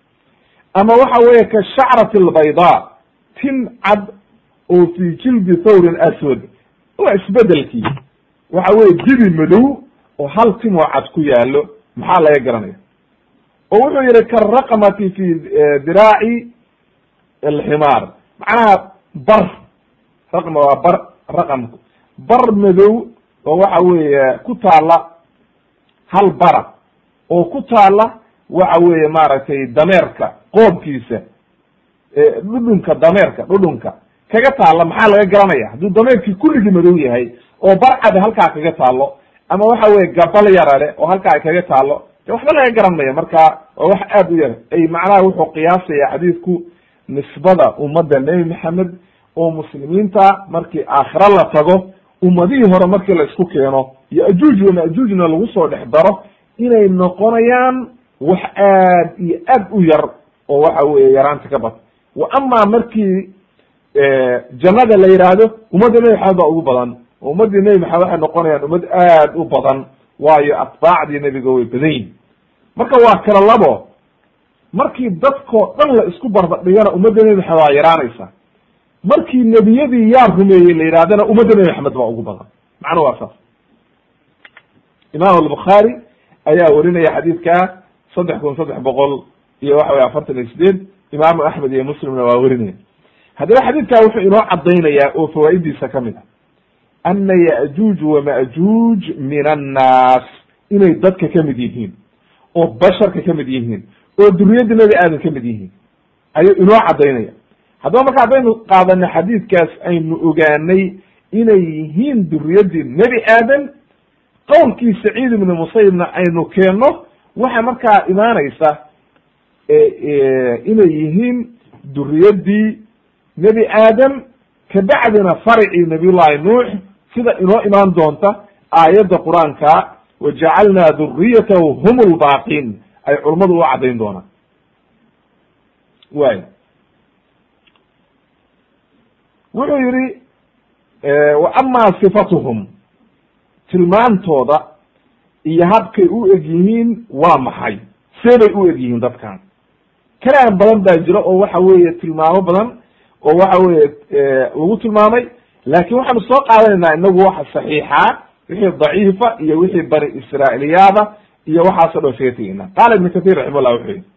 ama waxa weeye ka shacrati albaydaa tin cad oo fi jildi thawrin aswad waa isbedelkii waxa weye dibi madow oo hal tim oo cad ku yaalo maxaa laga garanaya oo wuxuu yihi karaqmati fi diraaci alximaar macnaha bar raqma waa bar raqamku bar madow oo waxa weeye ku taala hal bara oo ku taala waxa weeye maaragtay dameerka qoobkiisa dhudhunka dameerka dhudhunka kaga taalla maxaa laga garanaya hadduu dameerkii kulligii madow yahay oo barcada halkaa kaga taalo ama waxa weye gabal yarale oo halkaa kaga taalo de waxba laga garan maya marka waa wax aad u yar ay macnaha wuxuu qiyaasaya xadiidku nisbada ummadda nebi maxamed oo muslimiinta markii aakhira la tago ummadihii hore markii la isku keeno yajuuj wamajuujna lagu soo dhex daro inay noqonayaan wax aad iyo aad u yar oo waxa weye yaraanta ka bad wa amaa markii jannada la yidhaahdo ummadda nebi maxamed baa ugu badan oo ummaddii nebi maxamed waxay noqonayaan ummad aad u badan waayo atbaacdii nebiga way badan yihin marka waa kala labo markii dadkoo dhan la isku barbardhigana ummadda nebi maxamed waa yaraanaysa markii nebiyadii yaa rumeeyey la yidhahdana ummadda nebi maxamed baa ugu badan macnuhu waa saas imaam albukhaari ayaa warinaya xadiidka saddex kun saddex boqol iyo waxa weye afartan iyo sideed imaamu axmed iyo muslimna waa werinaya haddaba xadiidkaa wuxuu inoo caddaynayaa oo fawaa'idiisa ka mid a ana ya'juuj wama'juuj min annaas inay dadka ka mid yihiin oo basharka ka mid yihiin oo duriyadda nebi aadan ka mid yihiin ayuu inoo caddaynaya haddaba marka haddaynu qaadano xadiidkaas aynu ogaanay inay yihiin duriyaddii nebi aadan qowlkii saciid ibni musayibna aynu keenno waxa markaa imaanaysa inay yihiin duriyaddii nebi aadam kabacdina farcii nabiyullahi nuux sida inoo imaan doonta aayadda qur-aanka wajacalnaa duriyatahu hum lbaaqiin ay culummadu u caddayn doonaan way wuxuu yihi wa amaa sifatuhum tilmaantooda iyo habkay u eg yihiin waa maxay see bay u eg yihiin dadkan kalaan badan baa jira oo waxa weeye tilmaamo badan oo waxa weye lagu tilmaamay laakin waxaanu soo qaadanaynaa inagu waxa saxiixa wixii daciifa iyo wixii bani israailiyaada iyo waxaaso dhan isaga tegeyna qaala ibn kathir raximahullah wuxuu yihi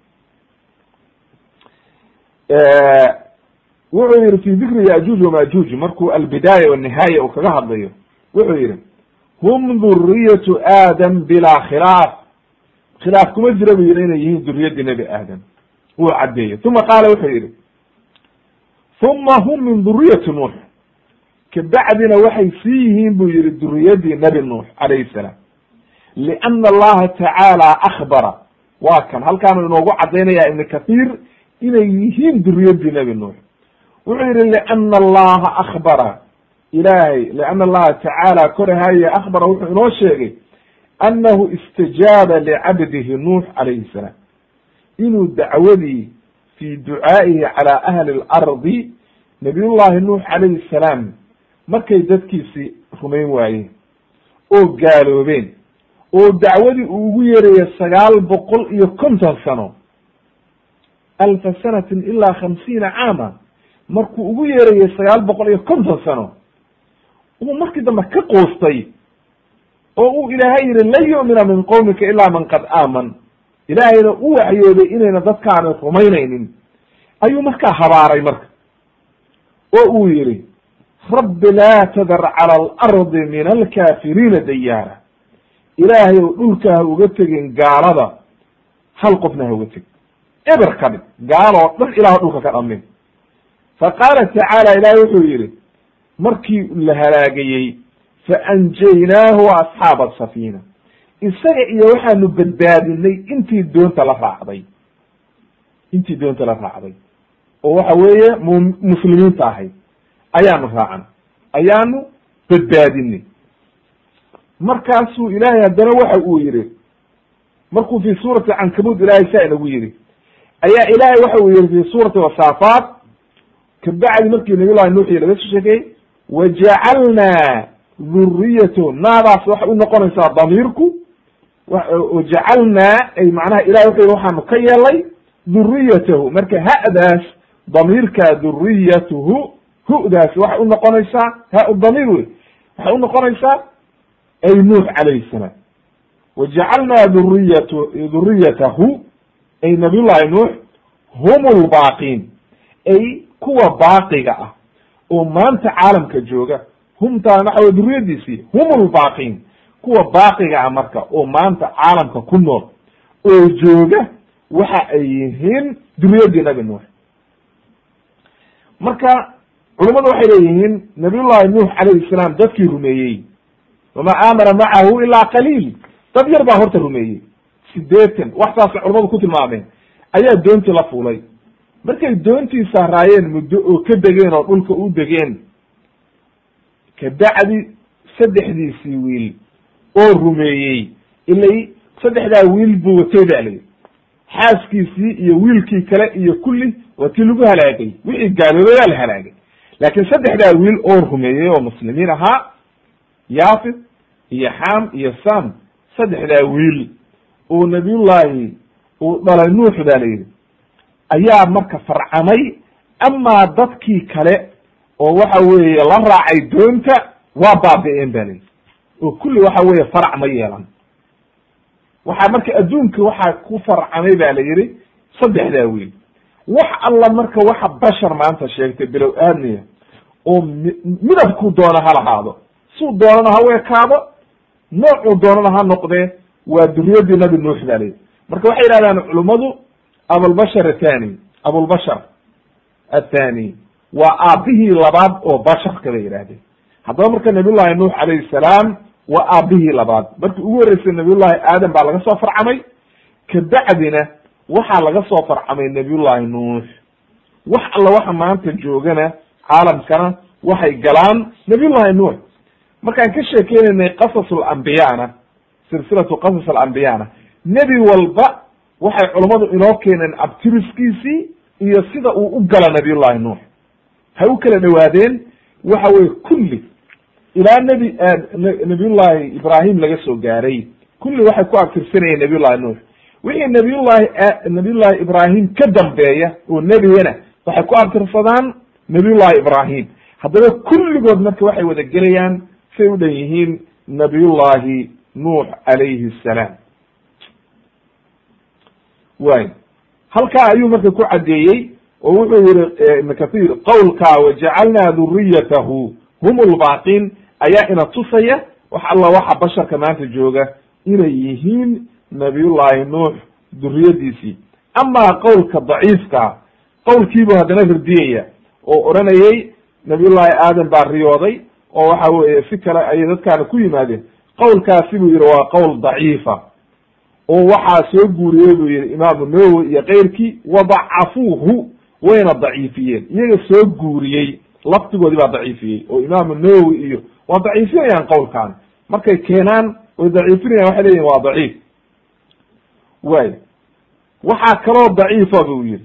wuxuu yihi fi dikri yajuuj wamajuuj markuu albidaaya wanihaaya uu kaga hadlayo wuxuu yihi hum duriyatu aadam bilaa khilaaf khilaaf kuma jira buu yihi inay yihiin duriyadii nebi aadam wuu caddeeyey uma qaala wuxuu yihi uma hum min duriyati nuux kabacdina waxay sii yihiin buu yihi duriyadii nebi nuux calayhi salaam liana allaha tacaala akbara waa kan halkaanu inoogu caddaynaya ibn kathir inay yihiin duriyadii nebi nuux wuxuu yihi liana allaha akbara ilahay liana allaha tacaala korahaye akbara wuxuu inoo sheegay annahu istajaaba licabdihi nuux calayhi salaam inuu dacwadii fi ducaa'ihi calaa ahli lardi nabiyullahi nuux calayhi salaam markay dadkiisi rumayn waayeen oo gaaloobeen oo dacwadii uu ugu yeeraya sagaal boqol iyo konton sano alfa sanatin ilaa khamsiina caama markuu ugu yeerayay sagaal boqol iyo konton sano uu markii dambe ka qoostay oo uu ilaahay yihi lan yu'mina min qowmika ilaa man qad aaman ilaahayna u waxyooday inayna dadkaani rumaynaynin ayuu markaa habaaray marka oo uu yihi rabbi laa tadar cala alardi min alkaafiriina dayaara ilaahay ow dhulka ha uga tegin gaalada hal qofna ha uga tegin eber ka dhig gaaloo dhan ilaah dhulka ka dhamin fa qaala tacaala ilaahay wuxuu yihi markii la halaagayey faanjaynaahu wa asxaaba asafiina isaga iyo waxaanu badbaadinay intii doonta la raacday intii doonta la raacday oo waxa weeye mu muslimiinta ahayd ayaanu raacan ayaanu badbaadinay markaasuu ilaahay haddana waxa uu yihi markuu fi suurati cankabud ilaahay saa inagu yihi ayaa ilaahay waxa uu yihi fi suurati wasaafaat kabacdi markii nabiy llahi nuuxiy laga soo sheekeyey wajacalnaa dhuriyatahu naadaas waxay unoqonaysaa damiirku wajacalnaa ay macnaha ilahay wuxuu yihi waxaanu ka yeelay dhuriyatahu marka ha'daas damiirka dhuriyatuhu hu'daas waxay unoqonaysaa ha damiir wey waxay unoqonaysaa ay nuux calayhi salaam wajacalnaa dhuriyat dhuriyatahu ay nabiyullahi nuux hum lbaaqiin ay kuwa baaqiga ah oo maanta caalamka jooga humtaan waxa wey duriyadiisii hum lbaaqiin kuwa baaqiga ah marka oo maanta caalamka ku nool oo jooga waxa ay yihiin duriyadii nabi nuux marka culummadu waxay leeyihiin nabiyullahi nuux calayhi salaam dadkii rumeeyey wama aamana macahu ilaa qaliil dad yar baa horta rumeeyey sideetan wax saasay culamadu ku tilmaameen ayaa doontii la fuulay markay doontii saaraayeen muddo oo ka degeen oo dhulka u degeen kabacdi saddexdiisii wiil oo rumeeyey ilay saddexdaa wiil buu watay ba layihi xaaskiisii iyo wiilkii kale iyo kulli waa tii lagu halaagay wixii gaaloobay waa la halaagay laakiin saddexdaa wiil oo rumeeyey oo muslimiin ahaa yaafid iyo xam iyo sam saddexdaa wiil oo nabiyullahi uu dhalay nuux ba la yidhi ayaa marka farcamay amaa dadkii kale oo waxa weeye la raacay doonta waa baabi'een ba layidhi oo kulli waxa weeye farac ma yeelan waxaa marka adduunka waxaa ku farcamay ba la yidhi saddexdaa wiil wax alla marka waxa bashar maanta sheegtay bilow aadmiya oo mi midabkuu doona ha lahaado suu doonana ha weekaado noocuu doonana ha noqdee waa duriyadii nabi nuux ba layidhi marka waxay yidhahdaan culummadu abulbashar athani abulbashar athani waa aabihii labaad oo basharka bay yidhahdeen haddaba marka nabiyullahi nuux calayhi salaam waa aabihii labaad markii ugu horreysay nabiyullahi aadam baa laga soo farcamay kabacdina waxaa laga soo farcamay nabiyullahi nuux wax alla waxa maanta joogana caalamkana waxay galaan nabiyullahi nuux markaan ka sheekeynaynay qasas alambiyana silsilatu qasas alambiyana nebi walba waxay culummadu inoo keeneen abtiriskiisii iyo sida uu u gala nabiyullahi nuux ha u kala dhawaadeen waxa weye kulli ilaa nebi nabiyullahi ibrahim laga soo gaaray kulli waxay ku abtirsanayeen nabiyullahi nuux wixii nabiyullahi nabiyullahi ibrahim ka dambeeya oo nebigana waxay ku abtirsadaan nabiyullahi ibrahim haddaba kulligood marka waxay wada gelayaan say u dhan yihiin nabiyullahi nuux calayhi salaam way halkaa ayuu marka ku caddeeyey oo wuxuu yihi ibn kathir qowlkaa wajacalnaa duriyatahu hum lbaaqiin ayaa ina tusaya wax alla waxa basharka maanta jooga inay yihiin nabiyullahi nuux duriyadiisii amaa qowlka daciifkaa qowlkiibuu haddana ridiyaya oo odhanayay nabiyullahi aadam baa riyooday oo waxa weeye si kale ayay dadkaana ku yimaadeen qowlkaasi buu yihi waa qowl daciifa oo waxaa soo guuriyey buu yihi imaamu nawowi iyo keyrkii wadacafuuhu wayna daciifiyeen iyaga soo guuriyey laftigoodii baa daciifiyey oo imaamu nawowi iyo waa daciifinayaan qowlkan markay keenaan way daciifinayaan waxay leyihin waa daciif way waxaa kaloo daciifa buu yihi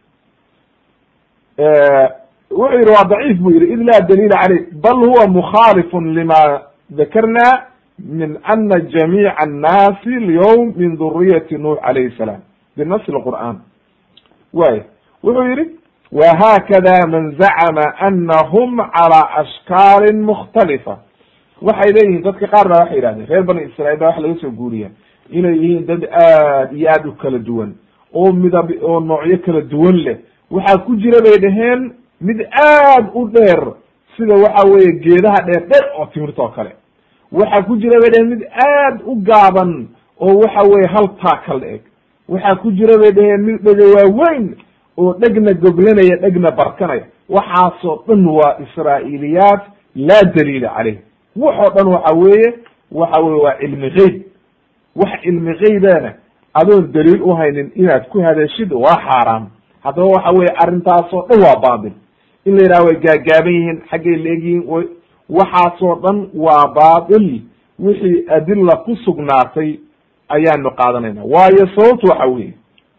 wuxuu yihi waa daciif buu yihi id laa daliila caleyh bal huwa mukhaalifun lima dakarna min ana jamiica annaasi alyawm min duriyati nuux calayhi salaam binasi lqur'an way wuxuu yihi whakada man zacma anahum calى ashkaalin mukhtalifa waxay leeyihiin dadka qaar baa waxay yihahdeen reer bani israiil baa waxa laga soo guuriya inay yihiin dad aad iyo aad u kala duwan oo midab oo noocyo kala duwan leh waxaa ku jira bay dhaheen mid aad u dheer sida waxa weye geedaha dheer dheer oo timirta oo kale waxaa ku jira bay dhaheen mid aad u gaaban oo waxa weye hal taakal eg waxaa ku jira bay dhaheen mid dhega waaweyn oo dhegna goglanaya dhegna barkanaya waxaasoo dhan waa israa'iiliyaat laa daliila caleyh waxoo dhan waxa weeye waxa weye waa cilmi geyb wax cilmi geybana adoon daliil uhaynin inaad ku hadashid waa xaaraam haddaba waxa weye arrintaasoo dhan waa baatil in la yidhaha way gaagaaban yihiin xaggay leegyihiin way waxaasoo dhan waa baatil wixii adila ku sugnaatay ayaanu qaadanayna waayo sababtu waxa weye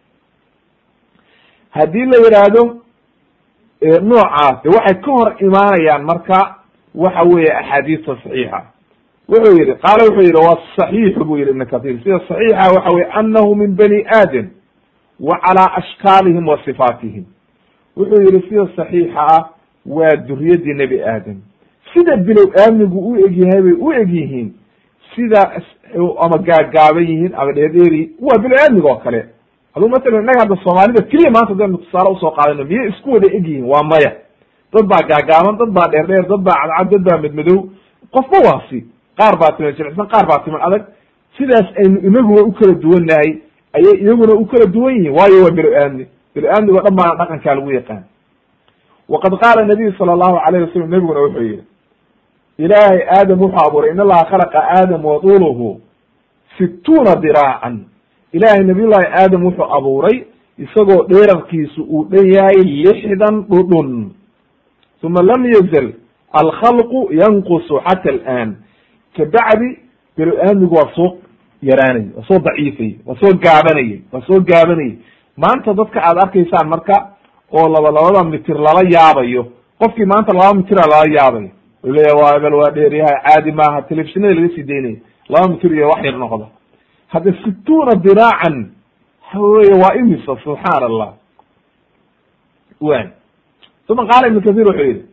haddii la yidhaahdo noocaas de waxay ka hor imaanayaan marka waxa weeye axaadiista saxiixa wuxuu yihi qaala wuxuu yihi wa saxiixu buu yihi ibn kathir sida saxiixa waxa weye anahu min bani aadam wa calaa ashkaalihim wa sifaatihim wuxuu yihi sida saxiixa ah waa duriyadii nebi aadam sida bilow aamnigu u egyahay bay u eg yihiin sida ama gaagaaban yihiin ama dheerdheeri waa bilow aamniga oo kale aduu masalan innaga hadda soomaalida keliya maanta hadaynu tusaale usoo qaadano miyay isku wada eg yihiin waa maya dad baa gaagaaban dad baa dheer dheer dad baa cadcad dad baa medmadow qofba waasi qaar baa timan jilicsan qaar baa timan adag sidaas aynu inaguba u kala duwan nahay ayay iyaguna u kala duwan yihiin waayo waa bilo aamni bilo aamnigo dhan baana dhaqankaa lagu yaqaan waqad qaala nabiyu sala allahu alayh wasalam nebiguna wuxuu yihi ilaahay aadam wuxuu abuuray in allaha khalaqa aadam waduluhu situuna diraacan ilaahay nabiyullahi aadam wuxuu abuuray isagoo dheerarkiisu uu dhan yahay lixdan dhudhun uma lam yazal alkhalqu yanqusu xata alaan kabacdi bilo aamnigu waa soo yaraanayay waa soo daciifayay waa soo gaabanayay waa soo gaabanayay maanta dadka aad arkaysaan marka oo laba labada mitir lala yaabayo qofkii maanta laba mitira lala yaabayo u leeya waa ebel waa dheeryahay caadi maaha telefishinada laga sii daynaya laba mitir iyo wax yar noqda hadda situuna diraacan waxa weye waa imisa subxaan allah wan uma qaala ibn kathir wuxuu yihi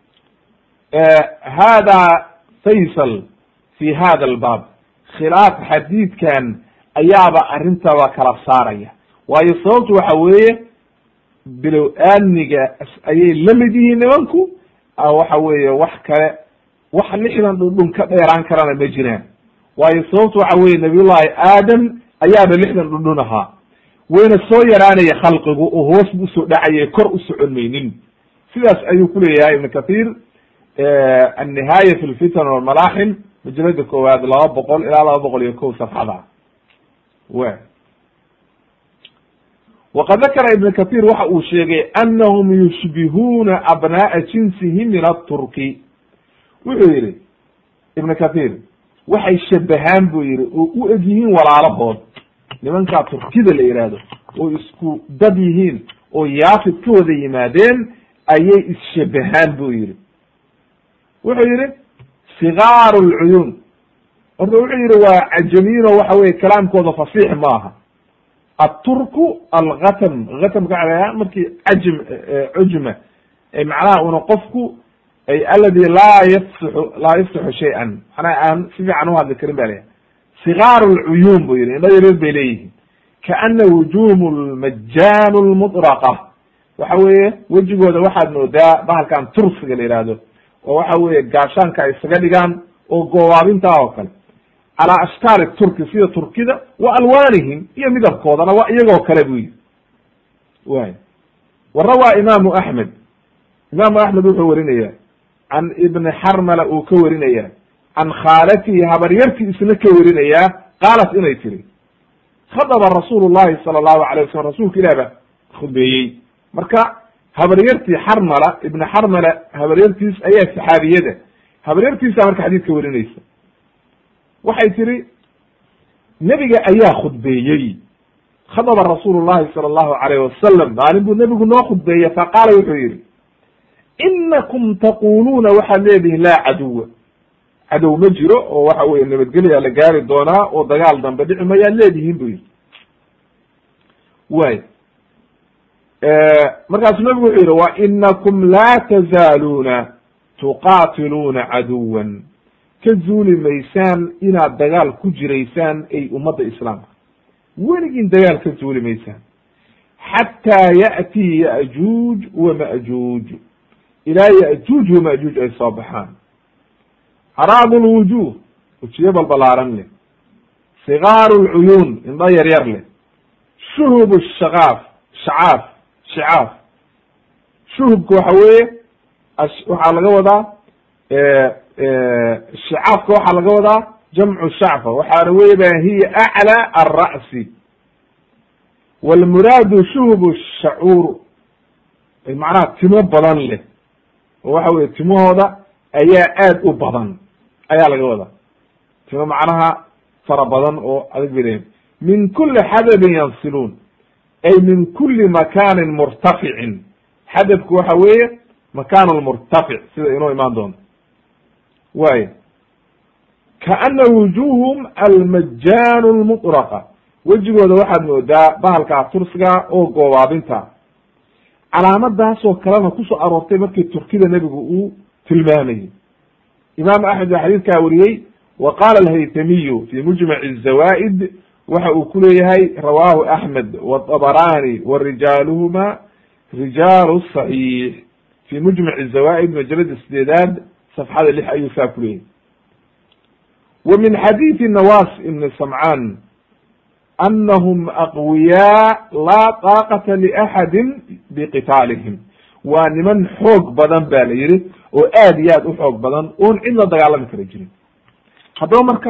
hada faysal fi hada albaab khilaaf xadiidkan ayaaba arrintaba kala saaraya waayo sababtu waxa weeye bilow aamniga ayay la mid yihiin nimanku waxa weeye wax kale wax lixdan dhundhun ka dheeraan karana ma jiraan waayo sababtu waxa weye nabiyullahi aadam ayaaba lixdan dhundhun ahaa wayna soo yaraanaya khalqigu oo hoos bu usoo dhacaya kor u socon maynin sidaas ayuu kuleeyahay ibn kathir annihaaya fi lfitan walmalaaxim majalada koowaad laba boqol ilaa laba boqol iyo kow safxada w waqad dakara ibn kathir waxa uu sheegay anahum yushbihuuna abna'a jinsihi min aturki wuxuu yihi ibn kathir waxay shabahaan buu yihi oo u eg yihiin walaalahood nimankaa turkida la yihahdo oo isku dad yihiin oo yaafid ka wada yimaadeen ayay isshabahaan buu yihi wuxuu yihi sigaaru lcuyuun horta wuxuu yihi waa cajamiyin oo waxa weye kalaamkooda fasiix maaha aturku algatm gatamka waxa markii cajm cujma macnaha una qofku ay aladi laa yafsixu laa yafsixu shay-an manaa aan si fiican uhadli karin ba leeyahay sigaar lcuyuun bu yihi indha yareer bay leeyihiin kaana wujuhum lmajaan lmuطraqa waxa weeye wejigooda waxaad moodaa bahalkan tursiga la yihahdo oo waxa weeye gaashaanka ay isaga dhigaan oo goobaabintaa oo kale calaa ashkaali turki sida turkida wa alwanihim iyo midabkoodana waa iyagoo kale bu yihi way wa rawaa imaamu axmed imaamu axmed wuxuu warinaya can ibni xarmala uu ka warinaya can khaalatihi habaryartii isna ka warinayaa qaalat inay tiri khadaba rasuulu llahi sala allahu alayh wasalam rasuulka ilah ba khudbeeyey marka habaryartii xarmala ibni xarmala habaryartiis ayaa saxaabiyada habaryartiisa marka xadiidka warinaysa waxay tiri nebiga ayaa khudbeeyey khadaba rasuulu llahi sala allahu alayh wasalam maalin buu nebigu noo khudbeeyey faqaala wuxuu yihi inakum taquluuna waxaad leedihin laa caduwa cadow ma jiro oo waxa weye nabadgelyaa la gaari doonaa oo dagaal dambe dhici mayaad leedihiin bu yihi way markaasuu nabigu wuxuu yihi wa inakum laa tazaaluuna tuqaatiluuna caduwan ka zuuli maysaan inaad dagaal ku jiraysaan ay ummadda islaamka weligiin dagaal ka zuuli maysaan xataa ya'tii ya'juuj wa ma'juuj ilaa ya'juuj wa ma'juuj ay soo baxaan caraadu lwujuh wejiyo balbalaaran leh sigaaru lcuyuun indho yar yar leh shuhub shakaaf shacaaf shicaaf shuhubka waxa weeye waxaa laga wadaa shicaafka waxaa laga wadaa jamcu shacfa waxaana weye ba hiya aclى alra'si wاlmuraadu shuhub shacuur macnaha timo badan leh oo waxa weye timahooda ayaa aad u badan ayaa laga wadaa timo macnaha fara badan oo adag bay leeyihin min kuli xadabin yansiluun ay min kuli makanin murtaficin xadabku waxa weeye makan lmurtafic sida inoo imaan doonto way kaana wujuhum almajaan lmuطraqa wejigooda waxaad moodaa bahalkaa tursiga oo goobaabinta calaamadaasoo kalena kusoo aroortay markii turkida nebigu uu tilmaamayey imaam axmed baa xadiidkaa wariyey wa qaala alhaytamiyu fi mujmac الzawaa'id waxa uu ku leeyahay rawahu axmed wطabarani wa rijaaluhuma rijaalu صaxiix fi mujmac الzawaa'id majalada sideedaad safxada lix ayuu saa ku leeyahy wa min xadiidi nawas ibni samcaan anahum aqwiyaa laa taaqata liaxadi biqitaalihim waa niman xoog badan ba la yihi oo aad iyo aad u xoog badan oon cid la dagaalami kara jirin haddaba marka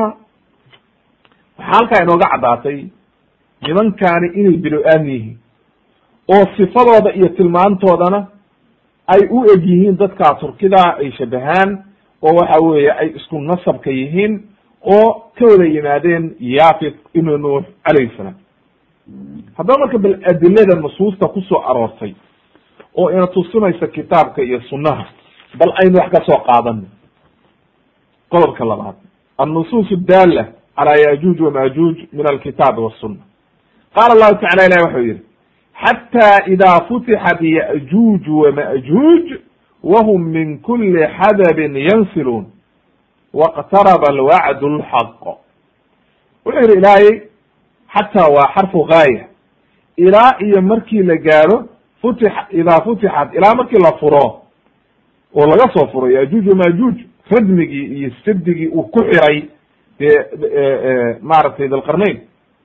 waxaa halkaa inooga caddaatay nimankaani inay bilo-aan yihiin oo sifadooda iyo tilmaantoodana ay u eg yihiin dadkaa turkida ay shabahaan oo waxa weeye ay isku nasabka yihiin oo ka wada yimaadeen yafit ibnu nuux calayhi salaam haddaba marka bal adilada nusuusta kusoo aroortay oo ina tusinaysa kitaabka iyo sunnaha bal aynu wax ka soo qaadano qodobka labaad annusuus daala calaa yajuuj wamajuuj min alkitaabi wasuna qaala allahu tacala ilahi waxau yihi xatى ida futixat yأjuuj wamajuuj whm min kuli xadabin yansiluun wاqtaraba alwacd اlxaq wuxuu yihi ilaahay xataa waa xarfu gaaya ilaa iyo markii la gaaro futi idaa futixat ilaa markii la furo oo laga soo furo yajuuj wamajuuj radmigii iyo sirdigii uu ku xiray dee maaragtay dalqarnayn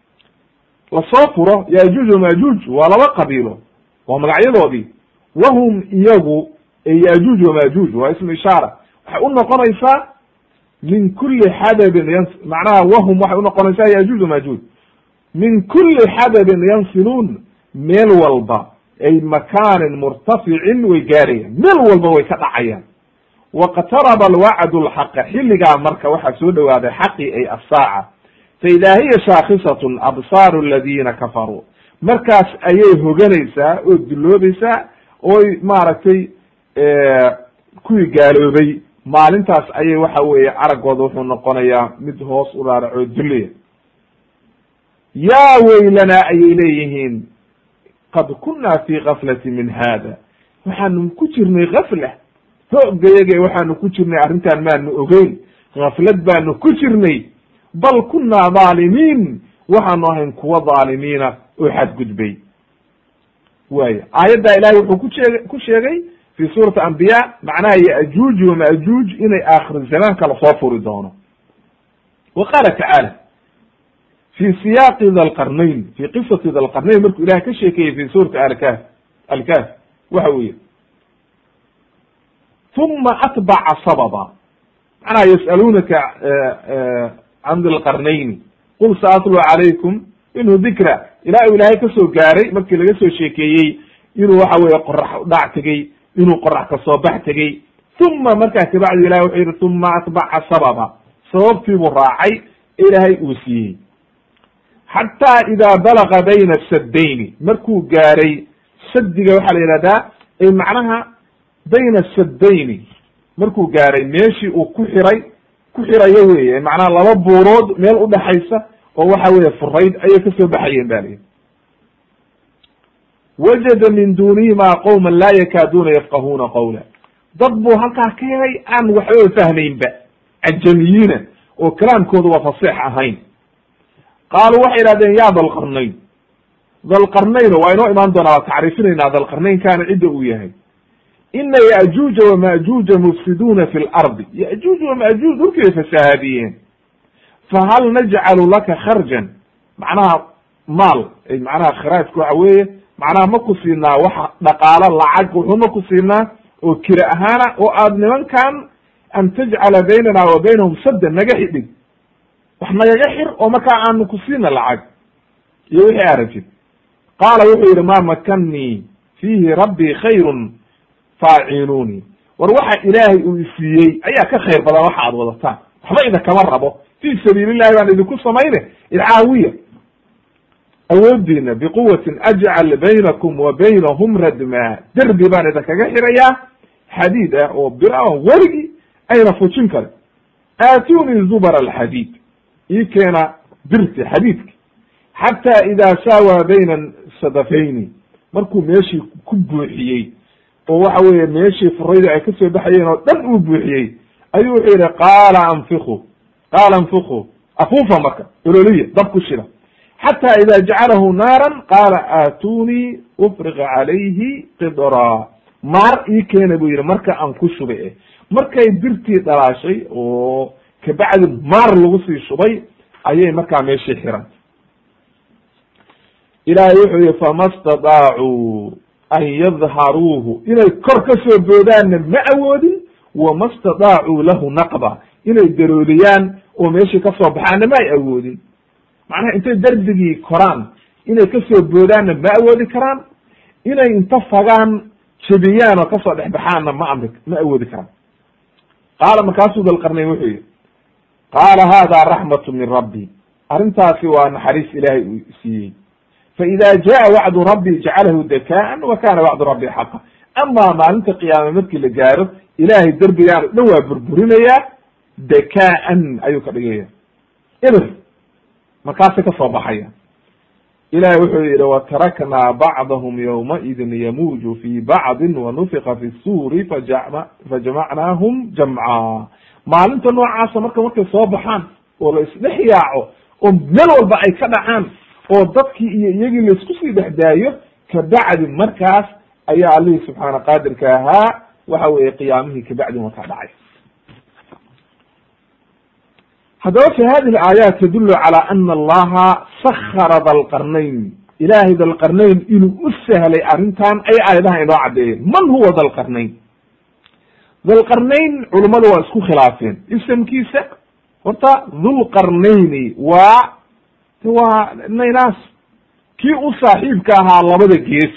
lasoo furo yajuuj wamajuuj waa laba qabiilo waa magacyadoodii wahum iyagu yajuuj wamajuuj waa ismu ishaara waxay u noqonaysaa min kuli xadabin yan macnaha wahum waxay unoqonaysaa yajuuj wamajuuj min kuli xadabin yansiluun meel walba ay makaanin murtaficin way gaarayaan meel walba way ka dhacayaan waqtaraba alwacdu lxaqa xilligaa marka waxaa soo dhowaaday xaqii ay assaaca fa idaa hiya shaakhisatun absaaru aladiina kafaruu markaas ayay hoganaysaa oo dulloobaysaa oy maaragtay kuwii gaaloobay maalintaas ayay waxa weeye araggooda wuxuu noqonayaa mid hoos u raaracoo dullaya yaa weylanaa ayay leeyihiin qad kunna fi gaflati min hada waxaanu ku jirnay gafla hoogayage waxaanu ku jirnay arrintan maanu ogeyn gaflad baanu ku jirnay bal kunna dhaalimiin waxaanu ahayn kuwa dhaalimiina oo xadgudbay waaya aayaddaa ilahay wuxuu ku sheeg ku sheegay fi suurati ambiya macnaha yajuuj wamajuuj inay aakhir zamaanka lasoo furi doono wa qaala tacaala fi siyaaqi thalqarnayn fi qisati thalqarnayn markuu ilahay ka sheekeeyey fi suurati alkaf alkaf waxa weeye uma atbaca sababa macnaha yas'alunaka can dilqarnayni qul saatlu calaykum minhu dikra ilaa uu ilaahay kasoo gaaray markii laga soo sheekeeyey inuu waxa weye qorax udhac tegey inuu qorax kasoo bax tegey uma markaa kabacdi ilahay wuxuu yihi uma atbaca sababa sababtiibuu raacay ilaahay uu siiyey xataa idaa balaga bayna saddayni markuu gaaray sadiga waxaa la yihahdaa ay macnaha bayna saddayni markuu gaaray meeshii uu ku xiray ku xirayo weye macnaha laba buurood meel udhaxaysa oo waxa weye furayd ayay kasoo baxayeen ba lihi wajada min duunihima qowma laa yakaaduuna yafqahuuna qawla dad buu halkaa ka helay aan waxbaba fahmaynba cajamiyiina oo kalaamkooda waa fasiix ahayn qaaluu waxay idhahdeen ya dalqarnayn dalqarnayn waa inoo imaan doonaa waa tacriifinaynaa dalqarnaynkaana cidda uu yahay ina yajuuja wamajuuja mufsiduuna fi lardi yajuuj wamajuuj dhulkii bay fasahaadiyeen fahal najcalu laka kharjan macnaha maal macnaha kharaajka waxa weeye macnaha ma ku siinaa waxa dhaqaalo lacag wuxuu ma ku siinaa oo kira ahaana oo aad nimankan an tajcala baynana wa baynahum saddan naga xidhig wax nagaga xir oo markaa aanu ku siina lacag iyo wixii aragtid qaala wuxuu yihi ma makanii fiihi rabbii khayrun faacinuuni war waxa ilaahay uu isiiyey ayaa ka khayr badan waxa aad wadataan waxba idinkama rabo fi sabiilillahi baan idinku samayne idcaawiya awoodiina biquwatin ajcal baynakum wa baynahum radma derbi baan idinkaga xirayaa xadiid ah oo bira werigi ayna fujin karin aatuni zubr alxadiid ii keena birti xadiidki xata ida saawa bayna sadafayni markuu meeshii ku buuxiyey oo waxa weeye meeshii furayda ay kasoo baxayeen oo dhan uu buuxiyey ayuu wuxuu yihi qaala anfiku qaala anfiku afuufa marka ololiya dab ku shida xata ida jacalahu naaran qaala aatunii ufriqa calayhi qidra maar ii keena buu yihi marka aan ku shubay eh markay birtii dhalaashay oo kabacdi maar lagu sii shubay ayay markaa meeshii xirantay ilaahay wuxuu yihi fama stadaacuu an yadharuuhu inay kor ka soo boodaanna ma awoodin wama stadaacuu lahu naqba inay darooliyaan oo meeshii kasoo baxaanna ma ay awoodin macnaha intay derbigii koraan inay kasoo boodaanna ma awoodi karaan inay inta fagaan jebiyaan oo kasoo dhexbaxaanna ma amri ma awoodi karaan qaala markaasuu dalqarnayn wuxuu yihi qaala hada raxmatu min rabbi arrintaasi waa naxariis ilaahay uu siiyey faida jaa wacdu rabbi jacalahu dakaan wa kana wacdu rabbi xaqa ama maalinta qiyaame markii la gaaro ilahay derbigaan o dhan waa burburinayaa dakaan ayuu ka dhigaya ibr markaasay kasoo baxaya ilahay wuxuu yihi wataraknaa bacdahum ywmaidin yamuuju fi bacdin wanufika fi suuri fajama fajamacnaahum jamca maalinta noocaasa marka markay soo baxaan oo la isdhex yaaco oo meel walba ay ka dhacaan oo dadkii iyo iyagii laisku sii dhex daayo kabacdi markaas ayaa allihii subxaana qaadirka ahaa waxa weeye qiyaamihii kabacdi markaa dhacay haddaba fi hadihi aayaat tadulu calى ana allaha sakara dalqarnayn ilahay dalqarnayn inuu u sahlay arrintan ay aayadaha inoo caddeeyeen man huwa dalqarnayn dalqarnayn culummadu waa isku khilaafeen isamkiisa horta dhulqarnayni waa waa naynaas kii u saaxiibka ahaa labada gees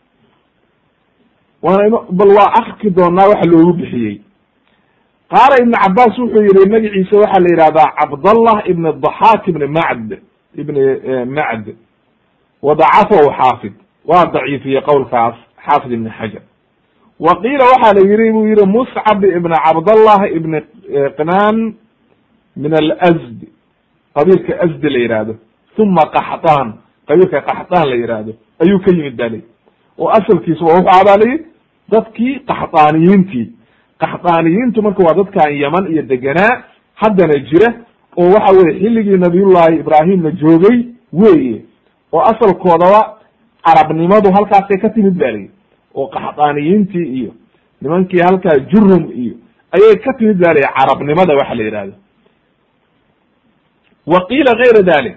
waana bal waa arki doonaa waxa loogu bixiyey qaala ibn cabaas wuxuu yihi magaciisa waxaa la yihahdaa cabdallah ibn daxaak ibn macd ibn macd wadacafahu xaafid waa daciifiyey qowlkaas xaafid ibn xajar wa qiila waxaa la yihi buu yihi muscab ibn cabdallah ibn qnaan min alsd qabiilka asdi la yihahdo uma qaxdaan qabiilka qaxdaan la yihahdo ayuu ka yimid ba layi oo asalkiisa wuxuu abaa layi dadkii qaxdaaniyiintii qaxdaaniyiintu marka waa dadkan yaman iyo deganaa haddana jira oo waxa weye xilligii nabiyullahi ibraahimna joogay weye oo asalkoodaba carabnimadu halkaasay ka timid ba layi oo qaxdaaniyiintii iyo nimankii halkaa jurum iyo ayay ka timid ba layi carabnimada waxa la yihahdo wa qiila gayra dalik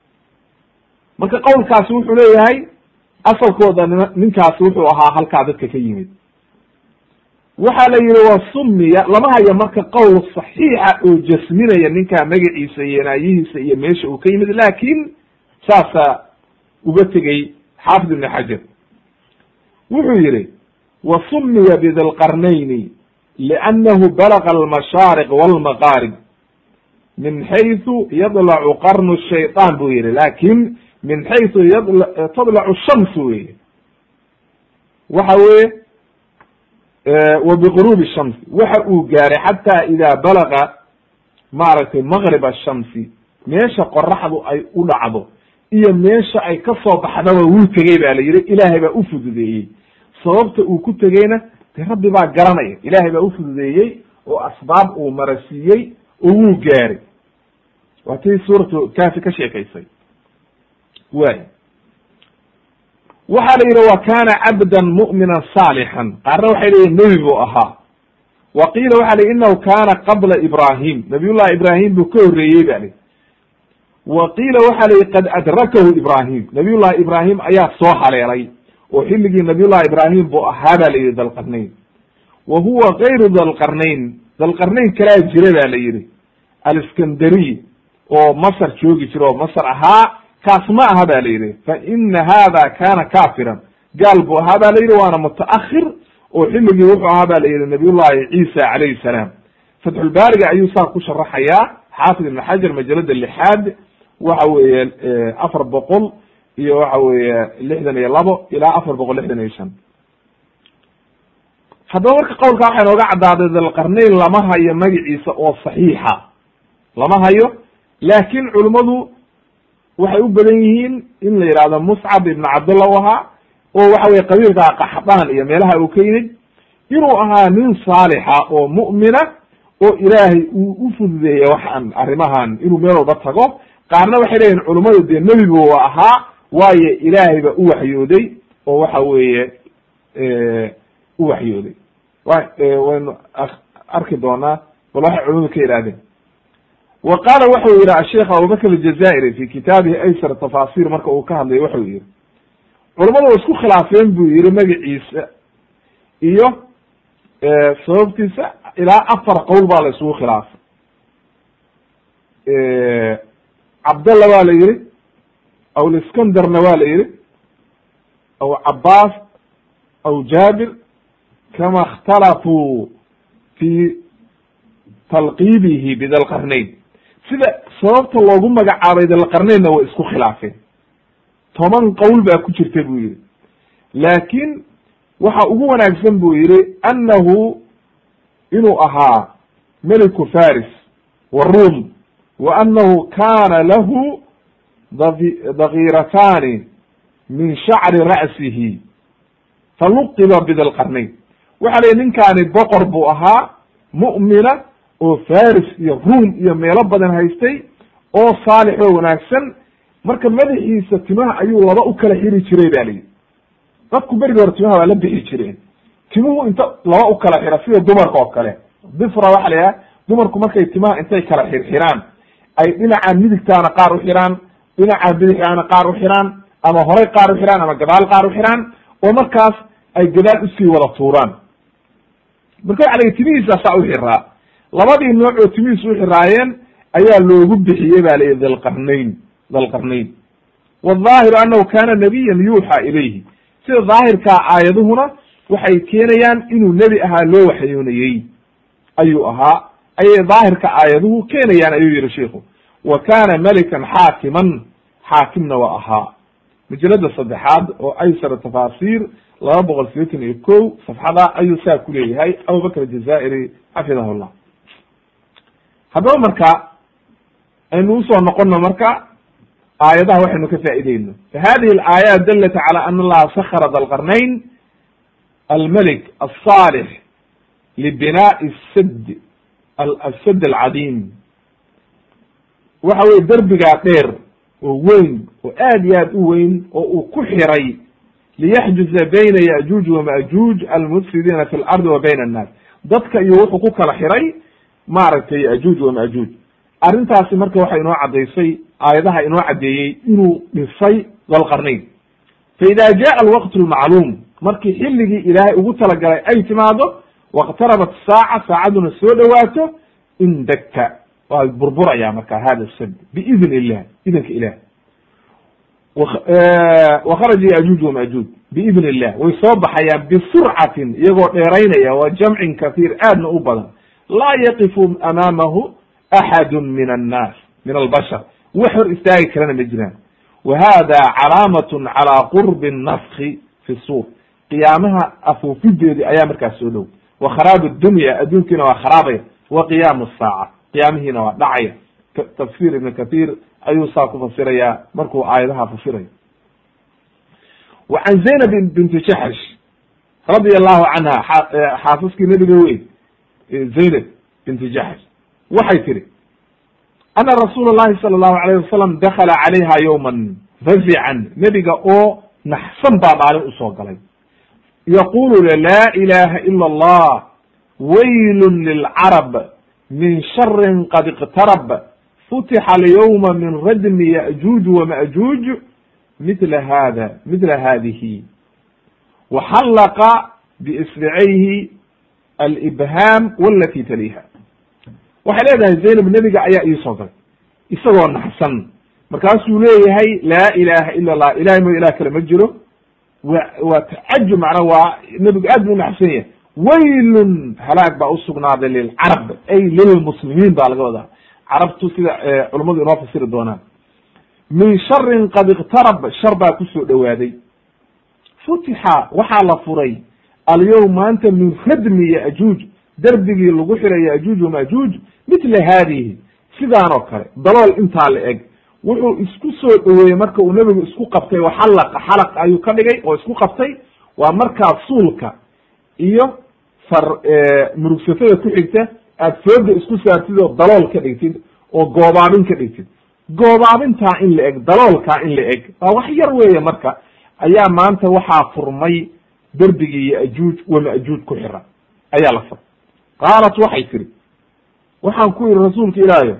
marka qowlkaasi wuxuu leeyahay asalkooda ninkaasi wuxuu ahaa halkaa dadka ka yimid waxaa la yihi wa sumiya lama hayo marka qowl saxiixa oo jasminaya ninkaa magaciisa iyo naayihiisa iyo meesha uu ka yimid lakin saasaa uga tegey xaafid ibn xajar wuxuu yihi wa sumiya bidilqarnayni liannahu balaga almashaariq walmaqaarib min xayثu yadlacu qarnu shayطan buu yihi lakin min xayثu tadlacu shams weye waxa weye wa bigurubi shamsi waxa uu gaaray xata ida balaga maaragtay maqrib ashamsi meesha qoraxdu ay u dhacdo iyo meesha ay ka soo baxdaba wuu tegey ba la yihi ilaahay baa ufududeeyey sababta uu ku tegeyna de rabbi baa garanaya ilaahay baa ufududeeyey oo asbaab uu marasiiyey oo wuu gaaray waa tii suuratu kafi ka sheekaysay way waxaa la yidhi wa kana cabdan mu'mina saalixan qaarna waxay leyihin nebi buu ahaa wa qiila waxa la inahu kana qabla ibrahim nabiyullahi ibrahim buu ka horreeyey ba li wa qiila waxa la yihi qad adrakahu ibrahim nabiyullahi ibrahim ayaa soo haleelay oo xilligii nabiyullahi ibrahim buu ahaa ba la yihi dalqarnayn wa huwa gayru dalqarnayn dalqarnayn kalaa jira ba la yihi aliskandariy oo masr joogi jira oo masr ahaa kaas ma aha ba la yidhi fa ina hada kana kafiran gaal buu ahaa ba la yidhi waana mutaakhir oo xilligii wuxuu ahaa ba la yidhi nabiy llahi ciisa calayhi salaam fatxulbaariga ayuu saa ku sharaxayaa xaafid ibn xajar majalada lixaad waxa weeye afar boqol iyo waxa weeye lixdan iyo labo ilaa afar boqol lixdan iyo shan haddaba marka qowlka waxay nooga caddaaday dalqarnayn lama hayo magaciisa oo saxiixa lama hayo laakin culimmadu waxay u badan yihiin in la yidhahdo muscab ibn cabdullah u ahaa oo waxa weye qabiilka qaxdaan iyo meelaha uu ka yimid inuu ahaa nin saalixa oo mu'mina oo ilaahay uu u fududeeyey waxaan arrimahan inuu meel walba tago qaarna waxay leeyihin culummadu dee nebi buu ahaa waayo ilaahay ba u waxyooday oo waxa weeye u waxyooday waynu arki doonaa bal waxay culimadu ka yidhahdeen wa qaala waxau yihi asheikh abubakr aljazairi fi kitaabihi aysar tafasir marka uu ka hadlayo waxau yihi culamadu wa isku khilaafeen buu yihi magaciisa iyo sababtiisa ilaa afar qowl baa la isugu khilaafay cabdalla waa la yihi aw liskandarna waa la yihi aw cabaas aw jaabir kama اkhtalafuu fi talqiibihi bidalqarnayn sida sababta loogu magacaabay dalqarnaynna way isku khilaafeen toban qowl baa ku jirta buu yihi laakin waxa ugu wanaagsan buu yihi annahu inuu ahaa meliku faris warum wa annahu kana lahu dakiiratani min shacri ra'sihi faluqiba bidalqarnayn waxa la ninkaani boqor buu ahaa mu'mina oo faris iyo ruom iyo meelo badan haystay oo saalix oo wanaagsan marka madaxiisa timaha ayuu laba u kala xiri jiray ba layidhi dadku berigi hore timaha waa la bixi jireen timuhu inta laba u kala xira sida dumarka oo kale difra waxa la yidhaha dumarku markay timaha intay kala xirxiraan ay dhinaca midigtaana qaar u xiraan dhinaca bidixaana qaar u xiraan ama horay qaar u xiraan ama gadaal qaar u xiraan oo markaas ay gadaal usii wada tuuraan marka waxa la yidhi timihiisaasaa u xiraa labadii nooc oo timihiis u xiraayeen ayaa loogu bixiyey ba layihi dalqarnayn dalqarnayn waldaahiru annahu kana nabiyan yuuxa ilayhi sida daahirkaa aayaduhuna waxay keenayaan inuu nebi ahaa loo waxyoonayey ayuu ahaa ayay daahirka aayaduhu keenayaan ayuu yihi shiku wa kana melikan xaakiman xaakimna waa ahaa majalada saddexaad oo aysar tafaasiir laba boqol sideetan iyo ko safxada ayuu saa ku leeyahay abubakr jazairi xafidahu llah haddaba marka aynu usoo noqono marka aayadaha waxaynu ka faaideyno fahadihi alaayaat dalat cala ana allaha sakara dalqarnayn almelik alصaalix libinaai sad asad alcadiim waxa weye derbigaa dheer oo weyn oo aad iyo aad u weyn oo uu ku xiray liyaxjuza bayna yajuuj wamajuuj almufsidiina fi lardi wa bayna annaas dadka iyo wuxuu ku kala xiray maaragtay yajuuj wamajuuj arrintaasi marka waxay inoo caddaysay aayadaha inoo caddeeyey inuu dhisay dalqarnayn fa ida jaa alwaqt lmacluum markii xilligii ilaahay ugu talagalay ay timaado waqtarabat saaca saacaduna soo dhowaato indegta waa burburaya marka hada sad biidn illah idinka ilah wakharaja yajuuj wamajuuj biidn illah way soo baxayaan bisurcatin iyagoo dheeraynaya waa jamcin kahiir aadna u badan laa yaqifu amaamahu axadu min annaas min albashar wax hor istaagi karana ma jiraan wa hada calaamatun calaa qurbi nafki fi suur qiyaamaha afuufideedii ayaa markaas soo dhow wa kharaab dunya adduunkiina waa kharaabaya wa qiyaamu saaca qiyaamihiina waa dhacaya tafsir ibn kathir ayuu saa ku fasiraya markuu aayadaha fasirayo wa can zaynab binti jaxsh radia allahu canha xaasaskii nabiga wey zaynab binti jaxsh waxay tihi ana rasuula llahi sala allahu alayh wasalam dakala calayha yowman fazican nebiga oo naxsan baa maalin usoo galay yaqulu laa ilaha ila allah waylun lilcarab min sharin qad iqtarab futixa alyawma min radmi ya'juuj wama'juuj mitla hada mitla hadihi waxallaqa biisbicayhi alibhaam walati taliha waxay leedahay zaynab nebiga ayaa iisoo galay isagoo naxsan markaasuu leeyahay laa ilaha ila allah ilahay mo ilah kale ma jiro wa waa tacajub macnaa waa nebigu aad bu unaxsan yahay waylun halaag baa usugnaaday lilcarab ay lilmuslimiin baa laga wadaa carabtu sida culummadu inoo fasiri doonaan min sharin qad iqtarab shar baa kusoo dhowaaday futixa waxaa la furay alyowm maanta min radmi yajuuj derbigii lagu xiray yajuuj wamajuuj mitla haadihi sidaan oo kale dalool intaa la eg wuxuu isku soo dhoweeyey marka uu nebigu isku qabtay oo xalaqa xalaq ayuu ka dhigay oo isku qabtay waa markaa suulka iyo far murugsatada ku xigta aad fooda isku saartid oo dalool ka dhigtid oo goobaabin ka dhigtid goobaabintaa in la eg daloolkaa in la eg waa wax yar weeye marka ayaa maanta waxaa furmay derbigii yajuuj wamajuuj ku xira ayaa la furay qaalat waxay tiri waxaan ku yihi rasuulka ilaahiyo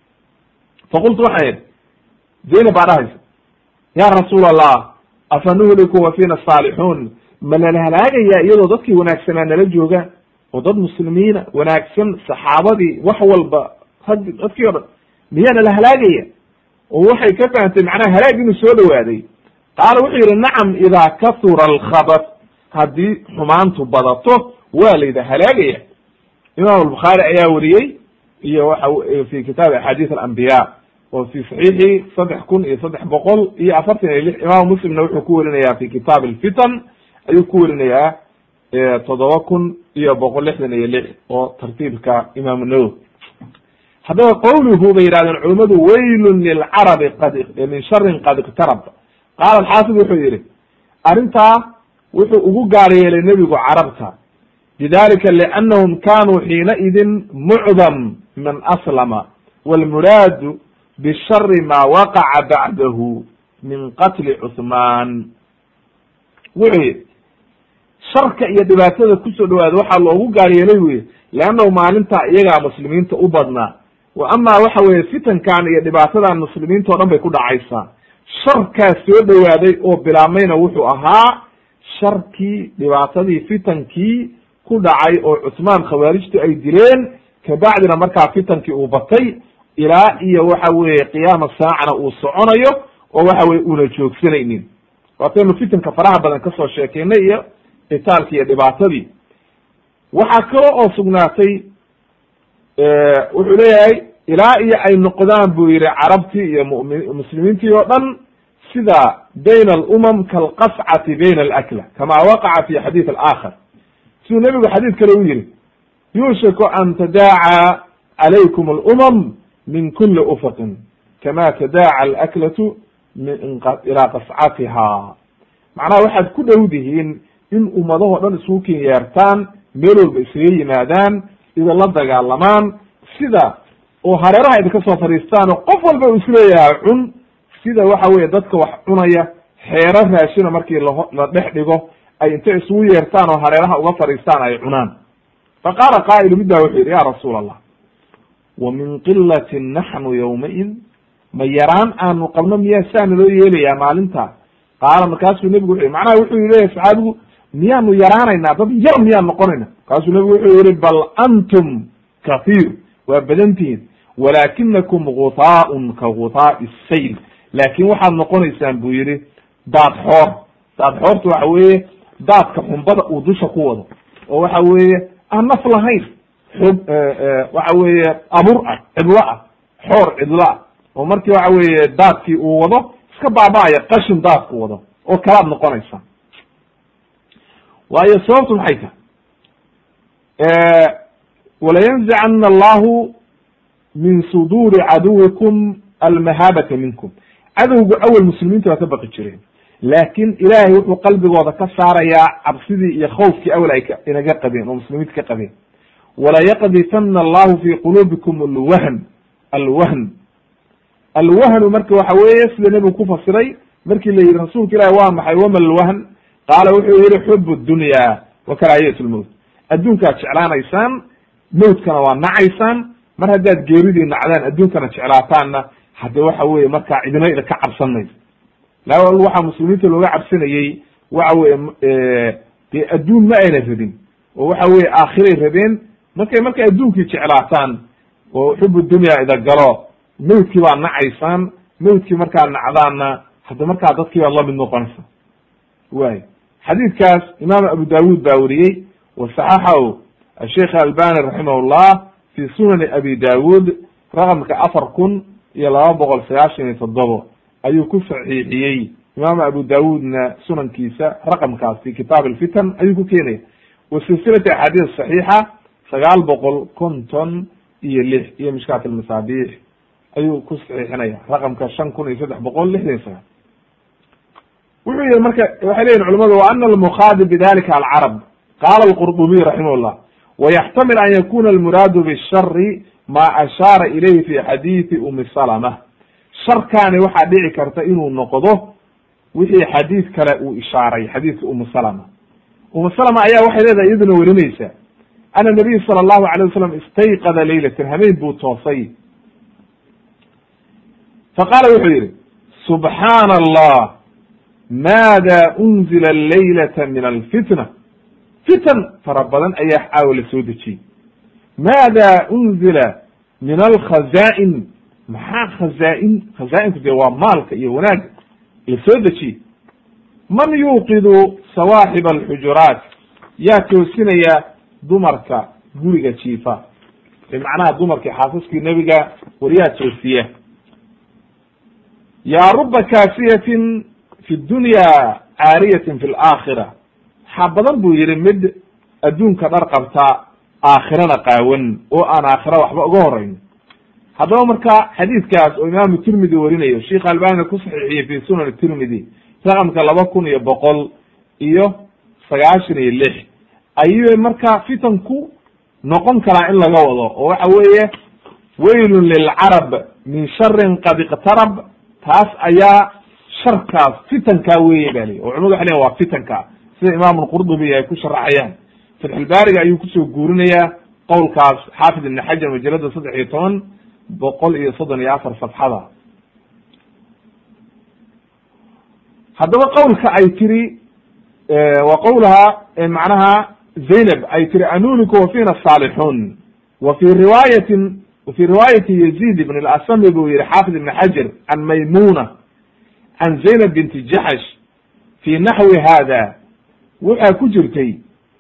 faqultu waxaan idhi zaynab baa dhahaysa ya rasuul allah afa nuhliku wa fiina saalixuun ma nala halaagayaa iyadoo dadkii wanaagsanaa nala joogaan oo dad muslimiina wanaagsan saxaabadii wax walba rag dadkii o dhan miyaa nala halaagaya oo waxay ka fahamtay macnaha halaag inuu soo dhowaaday qaala wuxuu yidhi nacam idaa kahura alkhabat haddii xumaantu badato waa layda halaagaya imam albukhaari ayaa wariyey iyo waxa fi kitaabi axaadiis alambiya oo fi saxiixi saddex kun iyo saddex boqol iyo afartan iyo lix imam muslimna wuxuu ku werinayaa fi kitaab alfitan ayuu ku werinayaa toddoba kun iyo boqol lixdan iyo lix oo tartiibka imam nawowi haddaba qawluhu bay yihahdeen culimmadu waylun lilcarabi qad min sharin qad iqtarab qaala alxaafid wuxuu yihi arrintaa wuxuu ugu gaar yeelay nebigu carabta bidalika liannahum kanuu xiinaidin mucdam man aslama walmuraadu bishari ma waqaca bacdahu min qatli cuhmaan wuxuu yihi sharka iyo dhibaatada kusoo dhawaada waxaa loogu gaar yeelay weye leannahu maalintaa iyagaa muslimiinta u badnaa wa amaa waxa weeye fitankan iyo dhibaatadan muslimiinta o dhan bay ku dhacaysaa sharkaas soo dhowaaday oo bilaabmayna wuxuu ahaa sharkii dhibaatadii fitankii ku dhacay oo cusmaan khawaarijtu ay dileen kabacdina markaa fitankii uu batay ilaa iyo waxa weeye qiyaama saacana uu soconayo oo waxa weye una joogsanaynin waataynu fitanka faraha badan kasoo sheekeynay iyo qitaalki iyo dhibaatadii waxaa kale oo sugnaatay wuxuu leeyahay ilaa iyo ay noqdaan buu yihi carabtii iyo mumi muslimiintii oo dhan sida bayna alumam kalqascati bayna alakla kama waqaca fi xadiid alaakhar siduu nebigu xadiid kale u yihi yuushiku an tadaaca calaykum alumam min kuli ufaqin kama tadaaca alaklatu ilaa qascatiha macnaha waxaad ku dhowdihiin in ummadahoo dhan isugu ken yeertaan meel walba isaga yimaadaan idinla dagaalamaan sida oo hareeraha idinka soo fadhiistaan oo qof walba uu isleeyahay cun sida waxa weye dadka wax cunaya xeero raashina markii lao la dhex dhigo ay intay isugu yeertaan oo hareeraha uga fadhiistaan ay cunaan fa qaala qaa'ilu midbaa wuxuu yidhi ya rasuul allah wa min qilatin naxnu yawmaid ma yaraan aanu qabno miyaa saa naloo yeelayaa maalinta qaala markaasuu nebigu wuxu yhi macnaha wuxuu leeyahy saxaabigu miyaanu yaraanaynaa dad yar miyaan noqonayna markaasuu nebigu wuxuu yihi bal antum kahiir waa badantihiin walaakinakum gutaaun ka gutaa'i sayl laakin waxaad noqonaysaan buu yihi daad xoor daad xoorta waxa weeye daadka xumbada uu dusha ku wado oo waxa weeye aan naf lahayn xog waxa weeye abur ah cidlo ah xoor cidlo ah oo markii waxa weeye daadkii uu wado iska baaba'aya qashin daadku wado oo kalaad noqonaysaa waayo sababtu maxay tahay walayanzicana allahu min suduuri caduwikum almahaabata minkum cadowgu awel muslimiinta waa ka baqi jireen laakin ilaahay wuxuu qalbigooda ka saarayaa cabsidii iyo khawfkii awel ay inaga qabeen oo muslimiinta ka qabeen walayaqdifana allahu fi quluubikum alwahn alwahn alwahnu marka waxa weeye sida nebigu ku fasiray markii la yihi rasuulka ilahi waa maxay wama alwahn qaala wuxuu yihi xub dunya wa karaahiyat lmowt adduunkaad jeclaanaysaan mowtkana waa nacaysaan mar haddaad geeridii nacdaan adduunkana jeclaataanna hadde waxa weye markaa cidina idinka cabsan mayso la waxaa muslimiinta looga cabsanayey waxa weye dee adduun ma ayna rabin oo waxa weye aakhiray rabeen markay markay adduunkii jeclaataan oo xubu dunya ida galo mawdkii baad nacaysaan mawdkii markaad nacdaanna hadda markaa dadkii baad lamid noqonaysa way xadiidkaas imaam abu dawud baa weriyey wasaxaxahu asheikh albani raximahullah fi sunani abi dawud raqamka afar kun iyo laba boqol sagaashan iyo toddobo ayuu ku saxiixiyey imaam abu dawudna sunankiisa raqamkaas fi kitaab alfitan ayuu ku keenaya wa silsilati axaadiis saxiixa sagaal boqol konton iyo lix iyo mishkaat almasaabiix ayuu ku saxiixinaya raqamka shan kun iyo saddex boqol lixdan iyo sagaal wuxuu yihi marka waxay leyihin culamadu wa ana almukhaadib bidalika alcarab qala alqurdubiy raximah llah wayaxtamil an yakuna almuraadu bishari ma ashaara ilayhi fi xadiidi umi salama sharkaani waxaa dhici karta inuu noqdo wixii xadiid kale uu ishaaray xadiidka umu salama umu salama ayaa waxay leedahay iyaduna werinaysa ana nabiy sala allahu alay wasalam istayqada leylatan habeen buu toosay faqaala wuxuu yihi subxaana allah maada unzila laylata min alfitna fitan fara badan ayaa caawa la soo dejiyey maada unzila min alkhaza'in maxaa khazaa-in khazaa-inku dee waa maalka iyo wanaagga la soo dejiyey man yuuqidu sawaaxiba alxujuraat yaa toosinaya dumarka guriga jiifa bimacnaha dumarkii xaasaskii nebiga waryaa toosiya yaa ruba kaasiyatin fi dunya caariyatin fi laakhira waxaa badan buu yihi mid adduunka dhar qabta aakhirana qaawan oo aan aakhira waxba uga horeyn haddaba marka xadiidkaas oo imaamu tirmidi warinayo sheikh albanina ku saxiixiyey fi sunan tirmidi raqamka laba kun iyo boqol iyo sagaashan iyo lix ayuu marka fitanku noqon karaa in laga wado oo waxa weeye waylun lilcarab min sharin qad iqtarab taas ayaa sharkaas fitankaa weye ba lii oo culimadu waxay leyin waa fitanka sida imaam lqurdubi ay ku sharaxayaan fatxulbaariga ayuu kusoo guurinayaa qowlkaas xaafid ibn xajar majalada saddex iyo toban boqol iyo soddon iyo afar safxada haddaba qowlka ay tiri wa qowlaha macnaha zaynab ay tiri anuniku wa fina saalixun wa fi riwaayatin wa fi riwaayati yazid ibn اlasami buu yihi xaafid ibn xajar can maymuna can zaynab binti jaxsh fi naxwi hada waxaa ku jirtay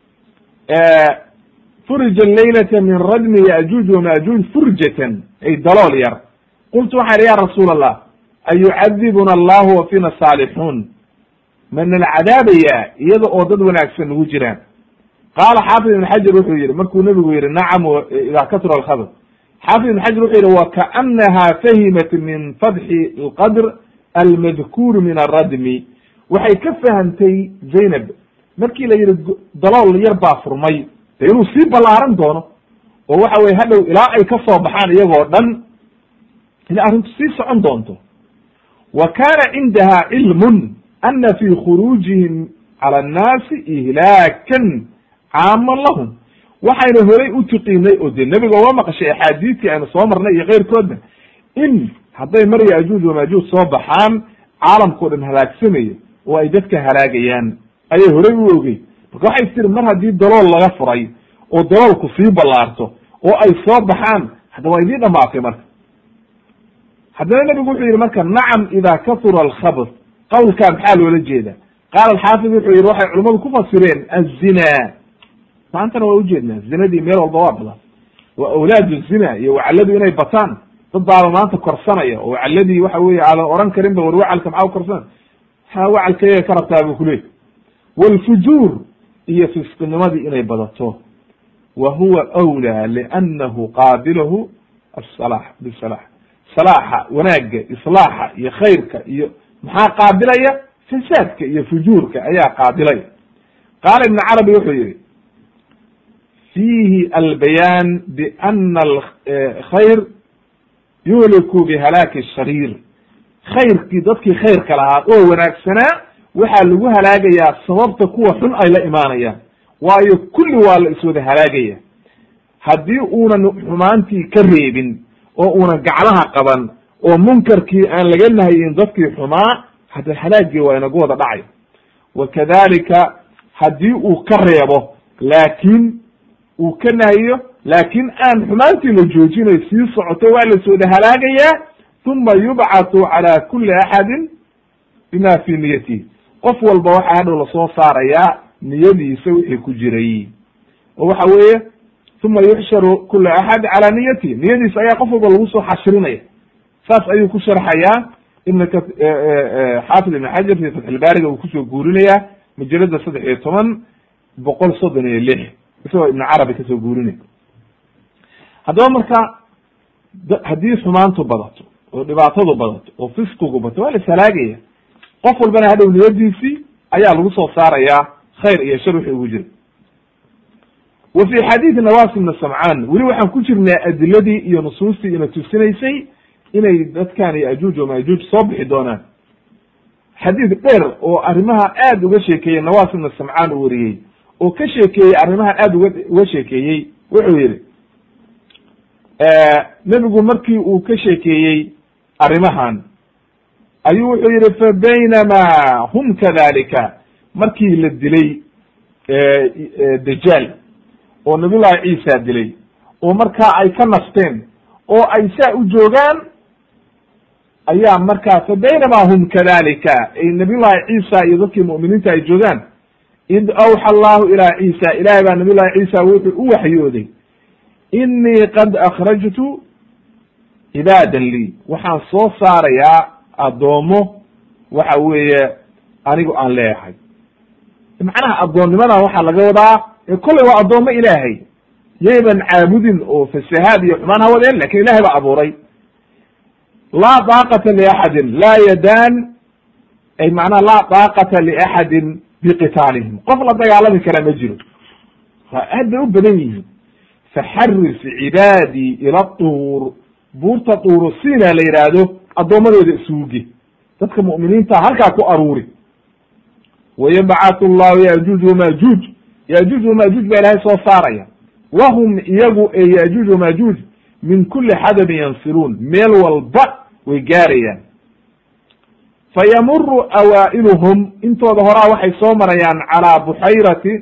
furija laylata min radmi yajuuj wamajuuj furjatan ay dalool yar qultu waxaan ya rasuul allah ayucadibuna allahu wa fina saalixuun manala cadaabayaa iyada oo dad wanaagsan nagu jiraan qaala xaafid ibn xajar wuxuu yihi markuu nebigu yihi nacam idaa katura alkhabr xaafid ibn xajar wuxuu yihi wakaanaha fahimat min fadxi alqadr almadkuur min aradmi waxay ka fahamtay zaynab markii la yihi dalool yar baa furmay de inuu sii ballaaran doono oo waxa weye hadhow ilaa ay ka soo baxaan iyagoo dhan in arrintu sii socon doonto wa kana cindaha cilmun ana fi khuruujihim cala annaasi ihlaakan caaman lahum waxayna horay u tiqiinay oo dee nebiga waa maqashay axaadiidtii aynu soo marnay iyo keyrkoodna in hadday mar yajuuj wamajuuj soo baxaan caalamkao dhan halaagsamayo oo ay dadka halaagayaan ayay horay u ogey marka waxay tiri mar haddii dalool laga furay oo daloolku sii ballaarto oo ay soo baxaan hadda waa idiin dhamaatay marka haddana nebigu wuxuu yihi marka nacam ida kahura alkhabr qawlkaa maxaa loola jeeda qaala alxaafid wuxuu yihi waxay culimmadu ku fasireen azina maantana waa ujeednaa zinadii meel walba waa badan waa awlaadu zina iyo wacalladu inay bataan dad baaba maanta korsanaya oo wacalladii waxa weye aadan oran karin ba war wacalka maxaa ukorsan ha wacalkayaga ka rabtaa bu kuleey wlfujuur iyo fisqinimadii inay badato wa huwa awlaa liannahu qaabilahu asalax bisalax salaaxa wanaagga islaaxa iyo khayrka iyo maxaa qaabilaya fasaadka iyo fujuurka ayaa qaabilaya qaala ibn carabi wuxuu yihi fiihi albayaan biana alkhayr yuhliku bihalaaki shariir khayrkii dadkii khayrka lahaa oo wanaagsanaa waxaa lagu halaagayaa sababta kuwa xun ay la imaanayaan waayo kulli waa la iswada halaagaya haddii uunan xumaantii ka reebin oo uunan gaclaha qaban oo munkarkii aan laga nahayin dadkii xumaa hadda halaagii waa inagu wada dhacay wa kadalika haddii uu ka reebo laakiin uu ka nahiyo laakiin aan xumaantii la joojinay sii socoto waa la iswada halaagayaa uma yubcatu cala kuli axadin bima fi niyatihi qof walba waxaa hadhow lasoo saarayaa niyadiisa wixii ku jiray oo waxa weeye uma yuxsharu kula axad cala niyatihi niyadiisa ayaa qof walba lagu soo xashrinaya saas ayuu ku sharxayaa ibn xaafid ibn xajar fi fatxilbaariga uu kusoo guurinayaa majalada saddex iyo toban boqol soddon iyo lix isagoo ibn carabi kasoo guurinay haddaba marka haddii xumaantu badato oo dhibaatadu badato oo fisqigu bato waa la ishalaagaya qof walbana hadhow niyadiisii ayaa lagu soo saarayaa khayr iyo shar wixii ugu jira wa fi xadiidi nawas ibna samcaan weli waxaan ku jirnaa adiladii iyo nusuustii ina tusinaysay inay dadkan iyo ajuuj wamajuuj soo bixi doonaan xadiid dheer oo arrimaha aad uga sheekeeyey nawas ibna samcaan uu wariyey oo ka sheekeeyey arrimahan aad uga uga sheekeeyey wuxuu yihi nebigu markii uu ka sheekeeyey arrimahan ayuu wuxuu yihi fa baynamaa hum kadalika markii la dilay dajaal oo nabiyullahi ciisa dilay oo markaa ay ka nasteen oo ay saa u joogaan ayaa markaa fa baynamaa hum kadalika ay nabiyullahi ciisa iyo dadkii mu'miniinta ay joogaan id awxa allahu ilaa ciisa ilahay baa nabiyullahi ciisa wuxuu u waxyooday inii qad akhrajtu cibaadan lii waxaan soo saarayaa addoomo waxa weeye anigu aan leeyahay macnaha addoonnimadan waxaa laga wadaa kolley waa addoommo ilaahay yayban caabudin oo fasahaad iyo xumaan ha wadeen lakin ilahay baa abuuray laa daaqata liaxadin laa yadaan ay macnaha laa daaqata liaxadin biqitaalihim qof la dagaalami kara ma jiro waa aad bay u badan yihiin faxaris cibaadii ila tuur buurta tuuru sina la yidhaahdo addoommadooda isuuge dadka mu'miniinta halkaa ku aruuri wayabcatu llahu yajuuj wamajuuj yajuuj wamajuuj baa ilahay soo saaraya wahum iyagu ee yajuuj wamajuuj min kuli xadabin yansiluun meel walba way gaarayaan fayamuru awaa'iluhum intooda horaa waxay soo marayaan calaa buxayrati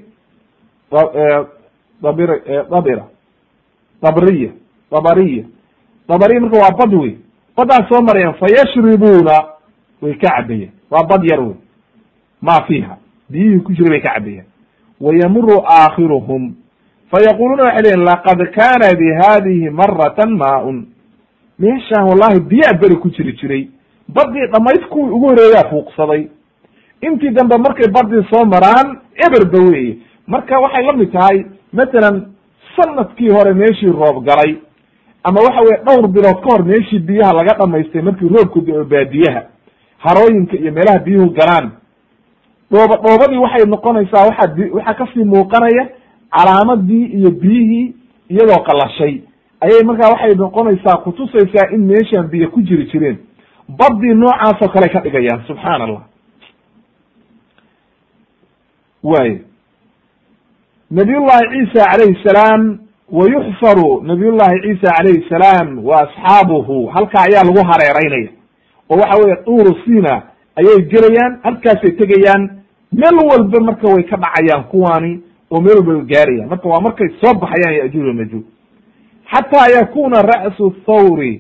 dabir dabira dabriya dabariya dabariya marka waa bad wey baddaas soo marayaan fayashribuuna way ka cabayaan waa bad yar wey ma fiiha biyihii ku jira bay ka cabayaan wayamuru aakhiruhum fayaquluuna waxay leyiin laqad kana bi hadihi maratan maaun meeshaan wallahi biyaa beri ku jiri jiray badii dhamayd kuwii ugu horeeyaa fuuqsaday intii dambe markay badii soo maraan eberba weeye marka waxay la mid tahay matalan sanadkii hore meeshii roob galay ama waxa weye dhowr bilood ka hor meeshii biyaha laga dhamaystay markii roobku da-o baadiyaha harooyinka iyo meelaha biyuhu galaan dhooba dhoobadii waxay noqonaysaa waxaa b waxaa kasii muuqanaya calaamadii iyo biyihii iyadoo qalashay ayay markaa waxay noqonaysaa kutusaysaa in meeshaan biyo ku jiri jireen badii noocaasoo kale ka dhigayaan subxaan allah way nabiyullahi ciisa calayhi salaam wa yuxfaru nabiyullahi ciisa calayhi salaam wa asxaabuhu halkaa ayaa lagu hareeraynaya oo waxa weye duuru sina ayay gelayaan halkaasay tegayaan meel walba marka way ka dhacayaan kuwaani oo meel walba way gaarayaan marka waa markay soo baxayaan yajuuj wamajuuj xataa yakuna ra'su thawri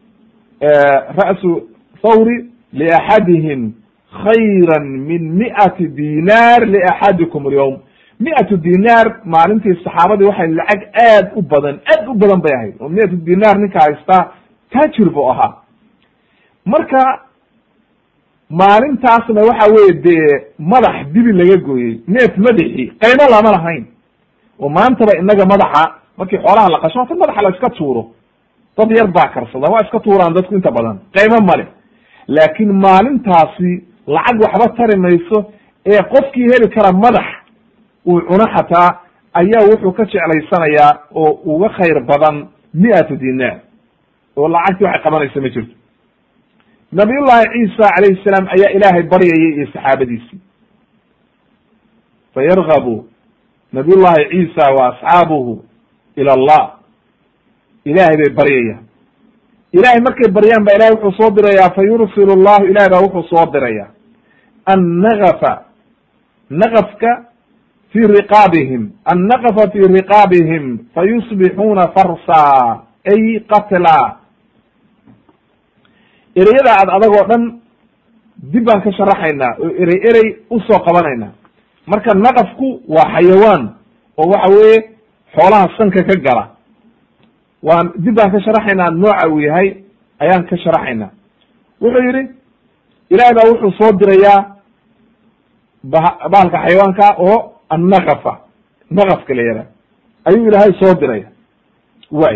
ra'su thawri liaxadihim khayra min mi'ati dinar liaxadikum alyawm mi'atu dinaar maalintii saxaabadii waxay lacag aad u badan aad u badan bay ahayd oo mi'atu dinaar ninka haystaa taajir buu ahaa marka maalintaasna waxa weye dee madax dibi laga gooyey neef madaxi qaymo lama lahayn oo maantaba inaga madaxa markii xoolaha la qasho hata madaxa la iska tuuro dad yar baa karsada waa iska tuuraan dadku inta badan qaymo male laakin maalintaasi lacag waxba tari mayso ee qofkii heli kara madax uu cuno xataa ayaa wuxuu ka jeclaysanayaa oo uga khayr badan mi'atu dinaar oo lacagtii waxay qabanaysa ma jirto nabiyullahi ciisa calayhi salaam ayaa ilaahay baryayay iyo saxaabadiisii fayargabu nabiyullahi ciisa wa asxaabuhu ila allah ilahay bay baryayaan ilahay markay baryaan ba ilahay wuxuu soo dirayaa fa yursilu llahu ilahay baa wuxuu soo diraya annagafa nagafka fi riqaabihim annaqafa fi riqaabihim fayusbixuuna farsa ay qatla ereyada ad adagoo dhan dib baan ka sharaxaynaa oo erey erey usoo qabanaynaa marka naqafku waa xayawaan oo waxa weeye xoolaha sanka ka gala waan dib baan ka sharaxaynaa nooca uu yahay ayaan ka sharaxaynaa wuxuu yidhi ilahay baa wuxuu soo dirayaa ba bahalka xayawaanka oo annaqafa naqafka la yihah ayuu ilaahay soo diraya way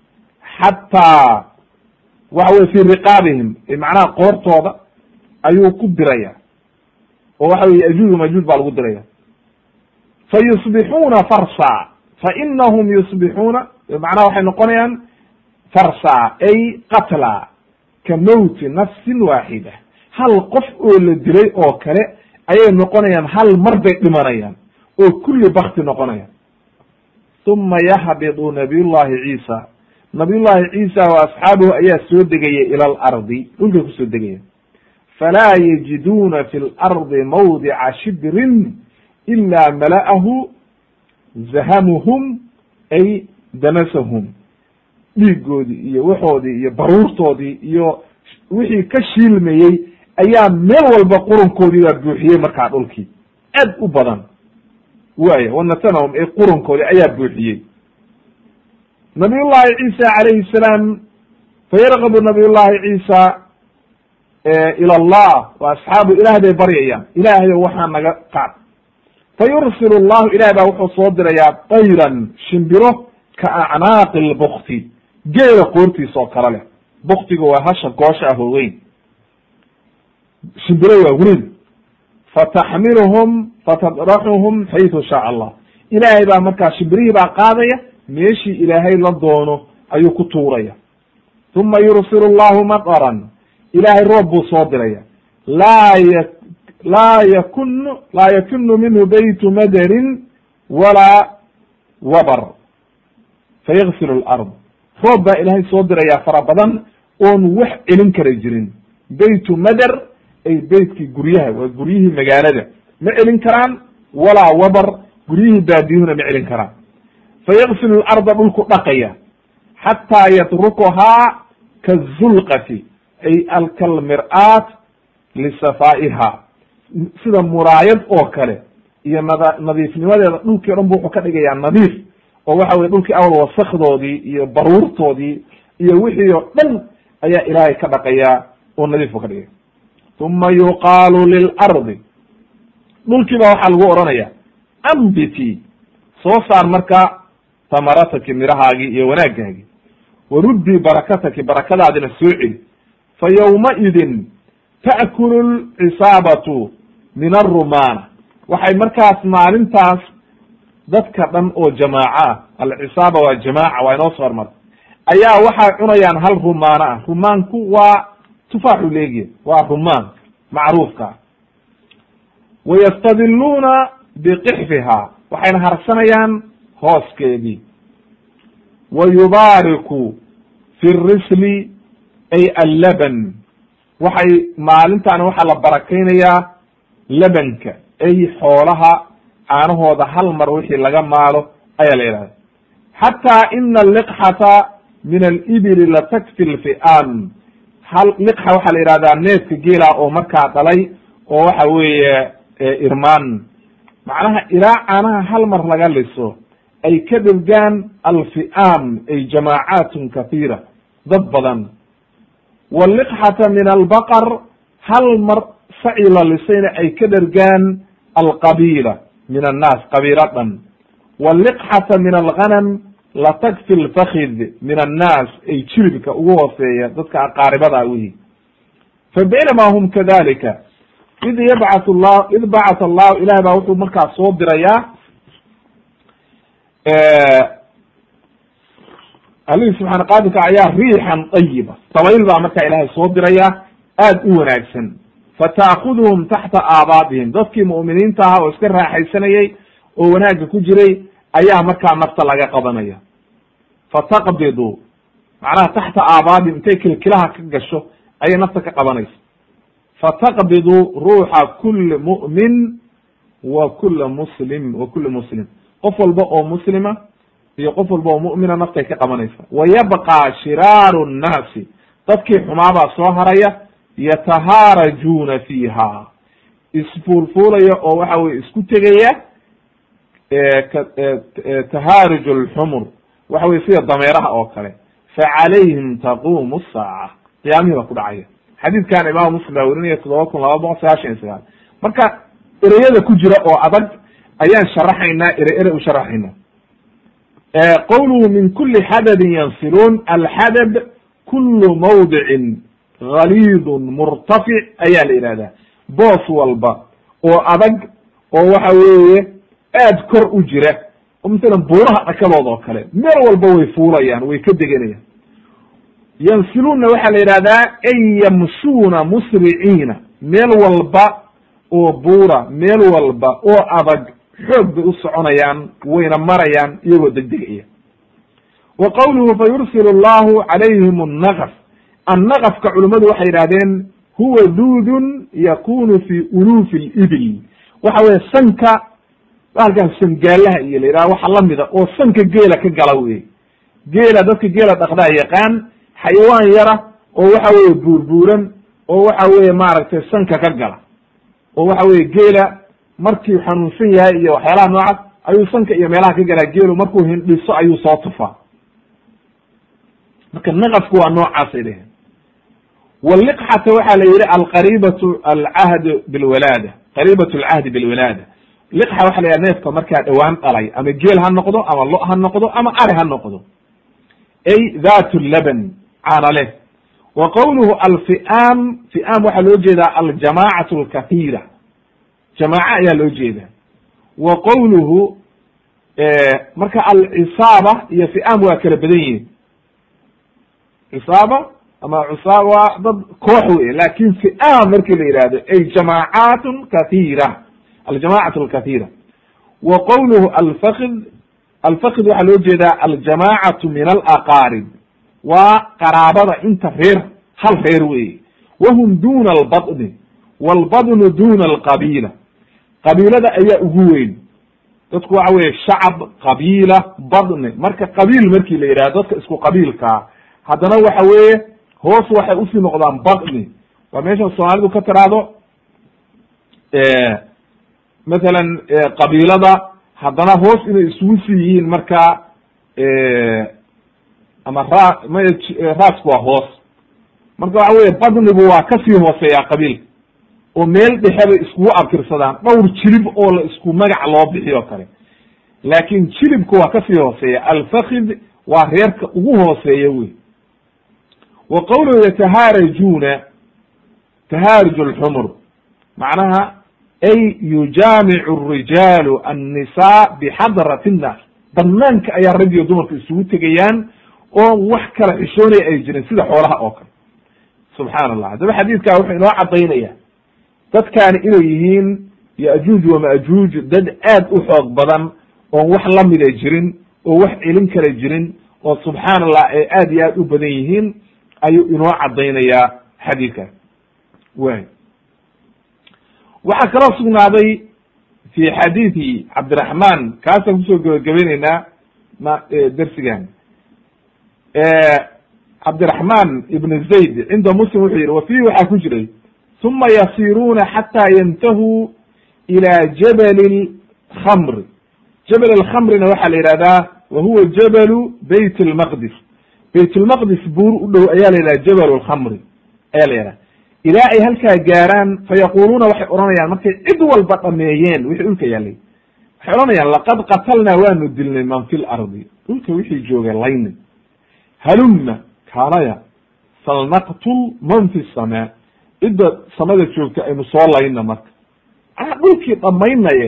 xataa waxa weye fi riqaabihim macnaha qoortooda ayuu ku diraya oo waxa weye yajuuj majuuj baa lagu diraya fa yusbixuuna farsa fa inahum yusbixuuna macnaha waxay noqonayaan farsa ay qatla ka mowti nafsin waaxida hal qof oo la dilay oo kale ayay noqonayaan hal mar bay dhimanayaan oo kulli bakti noqonayaan uma yahbidu nabiyullahi ciisa nabiyullahi ciisa wa asxaabuhu ayaa soo degaya ila alardi dhulkay kusoo degaya falaa yajiduuna fi lardi mawdica shibrin ila mala'ahu zahamuhum ay danasahum dhiigoodii iyo waxoodii iyo baruurtoodii iyo wixii ka shiilmayey ayaa meel walba qurunkoodii baa buuxiyey markaa dhulkii aad u badan waya wanatanahum ee qurunkoodii ayaa buuxiyey nabiyullahi ciisa calayhi salaam fayargabu nabiyullahi ciisa ila allah wa asxaabu ilaah bay baryayaan ilaahayo waxaa naga qaad fa yursilu llahu ilahay baa wuxuu soo dirayaa tayran shimbiro ka acnaaqi lbukti geela qoortiisa oo kale leh buktiga waa hasha goosha ah oo weyn shimbiro waa weyn fataxmiluhum fatadраxuhum xaytu shaaء allah ilaahay baa markaa shimbirihii baa qaadaya meeshii ilaahay la doono ayuu ku tuuraya uma yursilu llahu maqran ilaahay roob buu soo diraya laa y laa yakunu laa yakunu minhu baytu madarin walaa wabr fayagsilu lard roob baa ilaahay soo diraya fara badan oon wax celin kara jirin baytu mader ay beytkii guryaha waa guryihii magaalada ma celin karaan walaa wabar guryihii baadiyuhuna ma celin karaan fayagsilu larda dhulku dhaqaya xataa yatrukuhaa kazulqati ay alkalmir'aat lisafaa'iha sida muraayad oo kale iyo nada nadiifnimadeeda dhulkii o dhan bu wuxuu ka dhigayaa nadiif oo waxa weye dhulkii awal wasakdoodii iyo baruurtoodii iyo wixii oo dhan ayaa ilaahay ka dhaqayaa oo nadiif u ka dhigaya uma yuqaalu lilardi dhulkii ba waxaa lagu oranaya ambiti soo saar marka tamarataki mirahaagii iyo wanaagaagii waruddi barakataki barakadaadina soo celi fa yawmaidin ta'kulu lcisaabatu min arumana waxay markaas maalintaas dadka dhan oo jamaaco ah alcisaaba waa jamaaca waa inoo soo hormar ayaa waxay cunayaan hal rumaano ah rumaanku waa tufaaxu leegiya waa rumaan macruufka ah wayastadiluuna biqixfiha waxayna harsanayaan hooskeedii wa yubaariku fi risli ay allaban waxay maalintaana waxaa la barakaynayaa labanka ay xoolaha caanahooda hal mar wixii laga maalo ayaa la yidhahda xataa ina aliqxata min alibili latakfi lfi'aan hal liqxa waxaa la yidhahdaa neefka geela oo markaa dhalay oo waxa weeye irmaan macnaha ilaa caanaha hal mar laga liso ay ka dhirgaan alfi'aam ay jamaacaatun kathiira dad badan waliqxata min albaqar hal mar saci la lisayna ay ka dhergaan alqabiila min annaas qabiilo dhan waliqxata min alghanam latakfi lfakid min annaas ay jiribka ugu hooseeya dadka aqaaribada wihi fa baynama hum kadalika id yabcat llah id bacat allahu ilahay baa wuxuu markaa soo dirayaa alihi subxaana qaadirka ayaa riixan ayiba dabayl baa markaa ilaahay soo diraya aad u wanaagsan fata'kuduhum taxta aabaadihim dadkii mu'miniinta ahaa oo iska raaxaysanayay oo wanaagga ku jiray ayaa markaa nafta laga qabanaya fataqbidu macnaha taxta aabaadihim intay kilkilaha ka gasho ayay nafta ka qabanaysa fataqbidu ruuxa kuli mu'min wa kula muslim wa kuli muslim qof walba oo muslima iyo qof walba oo mu'mina naftay ka qabanaysa wa yabqa shiraaru nnaasi dadkii xumaabaa soo haraya yatahaarajuuna fiiha isfuulfuulaya oo waxa weye isku tegaya tahaaruj alxumur waxa weye sida dameeraha oo kale facalayhim taqumu saaca qiyaamihii baa ku dhacaya xadiidkan imaamu muslim baa werinaya toddoba kun laba boqol sagaashan iyo sagaal marka ereyada ku jira oo adag ayaan sharaxaynaa ere ere u sharaxayna qowluhu min kuli xadadin yansiluun alxadad kulu mawdicin galiidun murtafic ayaa la yihahdaa boos walba oo adag oo waxa weeye aad kor u jira oo masalan buuraha dhakadood oo kale meel walba way fuulayaan way ka deganayaan yansiluunna waxaa la yidhahdaa ay yamshuuna musriciina meel walba oo buura meel walba oo adag xoog bay u soconayaan wayna marayaan iyagoo degdegaya wa qowluhu fa yursil allahu calayhim annaqaf annaqafka culimmadu waxay yidhahdeen huwa duudun yakunu fi ulufi libil waxa weye sanka halkan sangaalaha iyo la yidhaha waxa lamida oo sanka geela ka gala wey geela dadka geela dhaqdaa yaqaan xayawaan yara oo waxa weye buurbuuran oo waxa weye maaragtay sanka ka gala oo waxa weye geela markii xanuunsan yahay iyo waxyaalaha noocaas ayuu sanka iyo meelaha ka galaa geelu markuu hindhiso ayuu soo tufaa marka naqafku waa noocaasay dheheen waliqxata waxaa la yihi alqaribatu alcahd bilwalaada qariibatu alcahdi bilwalaada liqxa waxa la yidhaha neefka markaa dhowaan dhalay ama geel ha noqdo ama lo ha noqdo ama ari ha noqdo ay dhat laban caana leh wa qowluhu alfi'aam fi'aam waxaa loo jeedaa aljamacatu alkahiira jamaaca ayaa loo jeedaa wa qowluhu marka alcisaaba iyo fi'aam waa kala badan yihin cisaaba ama cusaaba waa dad koox wey lakin fi'aam markii la yihahdo ay jamaacaatun kahiira aljamacatu alkahiira wa qowluhu alfakid alfakid waxaa loo jeedaa aljamacatu min alaqaarib waa qaraabada inta reer hal reer weye wahum duna albadni walbadnu duna alqabiila qabiilada ayaa ugu weyn dadku waxa weye shacab qabiila badni marka qabiil markii la yidhahdo dadka isku qabiilkaa haddana waxa weeye hoos waxay usii noqdaan badni waa meesha soomaalidu ka tiraahdo mathalan qabiilada haddana hoos inay isugu sii yihiin markaa ama ra may raasku waa hoos marka waxa weye badnigu waa kasii hooseeyaa qabiilka oo meel dhexe bay iskugu abtirsadaan dhowr jilib oo la isku magac loo bixiyo kale laakin jilibku waa kasii hooseeya alfakid waa reerka ugu hooseeya wey wa qawluhu yatahaarajuna tahaaruj alxumur macnaha ay yujaamicu الrijaalu annisaa bixadrati الnaas banaanka ayaa rag iyo dumarka isugu tegayaan oo wax kala xishoonaya ay jirin sida xoolaha oo kale subxaan allah haddaba xadiidkaa wuxuu inoo cadaynaya dadkaani inay yihiin yajuuj wamajuuj dad aad u xoog badan oon wax lamida jirin oo wax celin kala jirin oo subxaan allah ay aad iyo aad u badan yihiin ayuu inoo cadaynayaa xadiidkaas way waxaa kaloo sugnaaday fi xadiidi cabdiraxman kaasaan kusoo gebagabayneynaa ma dersigan cabdiraxman ibn zayd cinda muslim wuxuu yihi wa fiihi waxaa ku jiray uma yasiruuna xataa yantahuu ila jabali lkhamri jabal alkhamrina waxaa la yihahdaa wa huwa jabalu bayt lmaqdis bayt lmaqdis buur u dhow ayaa la yidhaha jabal lkhamri ayaa la yidhaha ilaa ay halkaa gaaraan fayaquluuna waxay odhanayaan markay cid walba dhameeyeen wixii dhulka yaalay waxay odhanayaan laqad qatalnaa waanu dilnay man fi lardi dhulka wixii joogay layni halumma kaalaya falnaqtul man fi samaa cidda samada joogta aynu soo layna marka manaa dhulkii dhamaynaye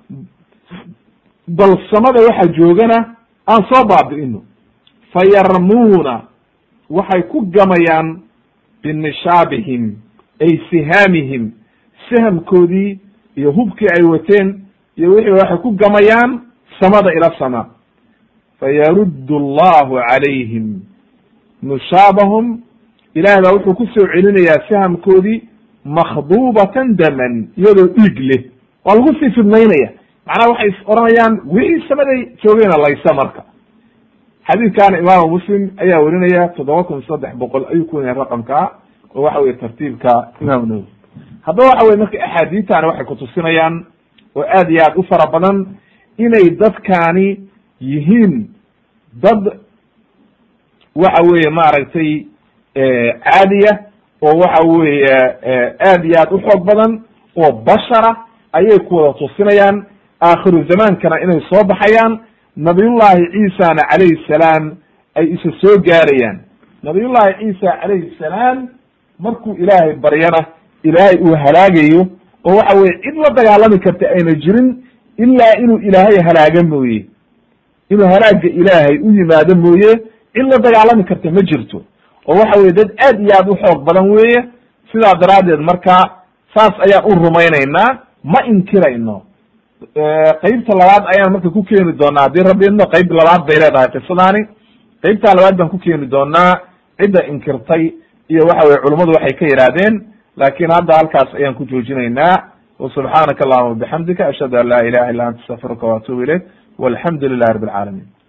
bal samada waxa joogana aan soo baabi'ino fayarmuuna waxay ku gamayaan binishaabihim ay sihaamihim sahamkoodii iyo hubkii ay wateen iyo wixii waxay ku gamayaan samada ila samaa fayaruddu allahu calayhim nushaabahum ilaah baa wuxuu ku soo celinayaa sahamkoodii makhduubatan daman iyadoo dhiig leh waa lagu sii fidnaynaya macnaha waxay is oranayaan wixii samaday joogeyna laysa marka xadiidkaana imaamu muslim ayaa werinaya toddoba kun saddex boqol ayuu ku werinaya raqamkaa oo waxa weye tartiibka imam nawowi haddaba waxa weye marka axaadiitani waxay kutusinayaan oo aad iyo aad u fara badan inay dadkaani yihiin dad waxa weeye maaragtay caadiya oo waxa weeye aad iyo aad u xoog badan oo bashara ayay ku wada tusinayaan aakhiru zamaankana inay soo baxayaan nabiyullahi ciisana calayhi salaam ay isa soo gaarayaan nabiyullahi ciisa calayhi salaam markuu ilaahay baryana ilaahay uu halaagayo oo waxa weye cid la dagaalami karta ayna jirin ilaa inuu ilaahay halaaga mooye inuu halaaga ilaahay u yimaado mooye cid la dagaalami karta ma jirto oo waxa weye dad aad iyo aad u xoog badan weeye sidaa daraaddeed marka saas ayaan u rumaynaynaa ma inkirayno qeybta labaad ayaan marka ku keeni doonaa haddii rabbi idno qeyb labaad bay leedahay qisadaani qeybtaa labaad baan ku keeni doonaa cidda inkirtay iyo waxa weye culummadu waxay ka yidhaahdeen laakin hadda halkaas ayaan ku joojinaynaa وسubحaanaka اللهma وبxamdika ashhadu an la ilaha illa anta astغfiruka وatubu ilayk والحamdu لilahi رب العaalamiن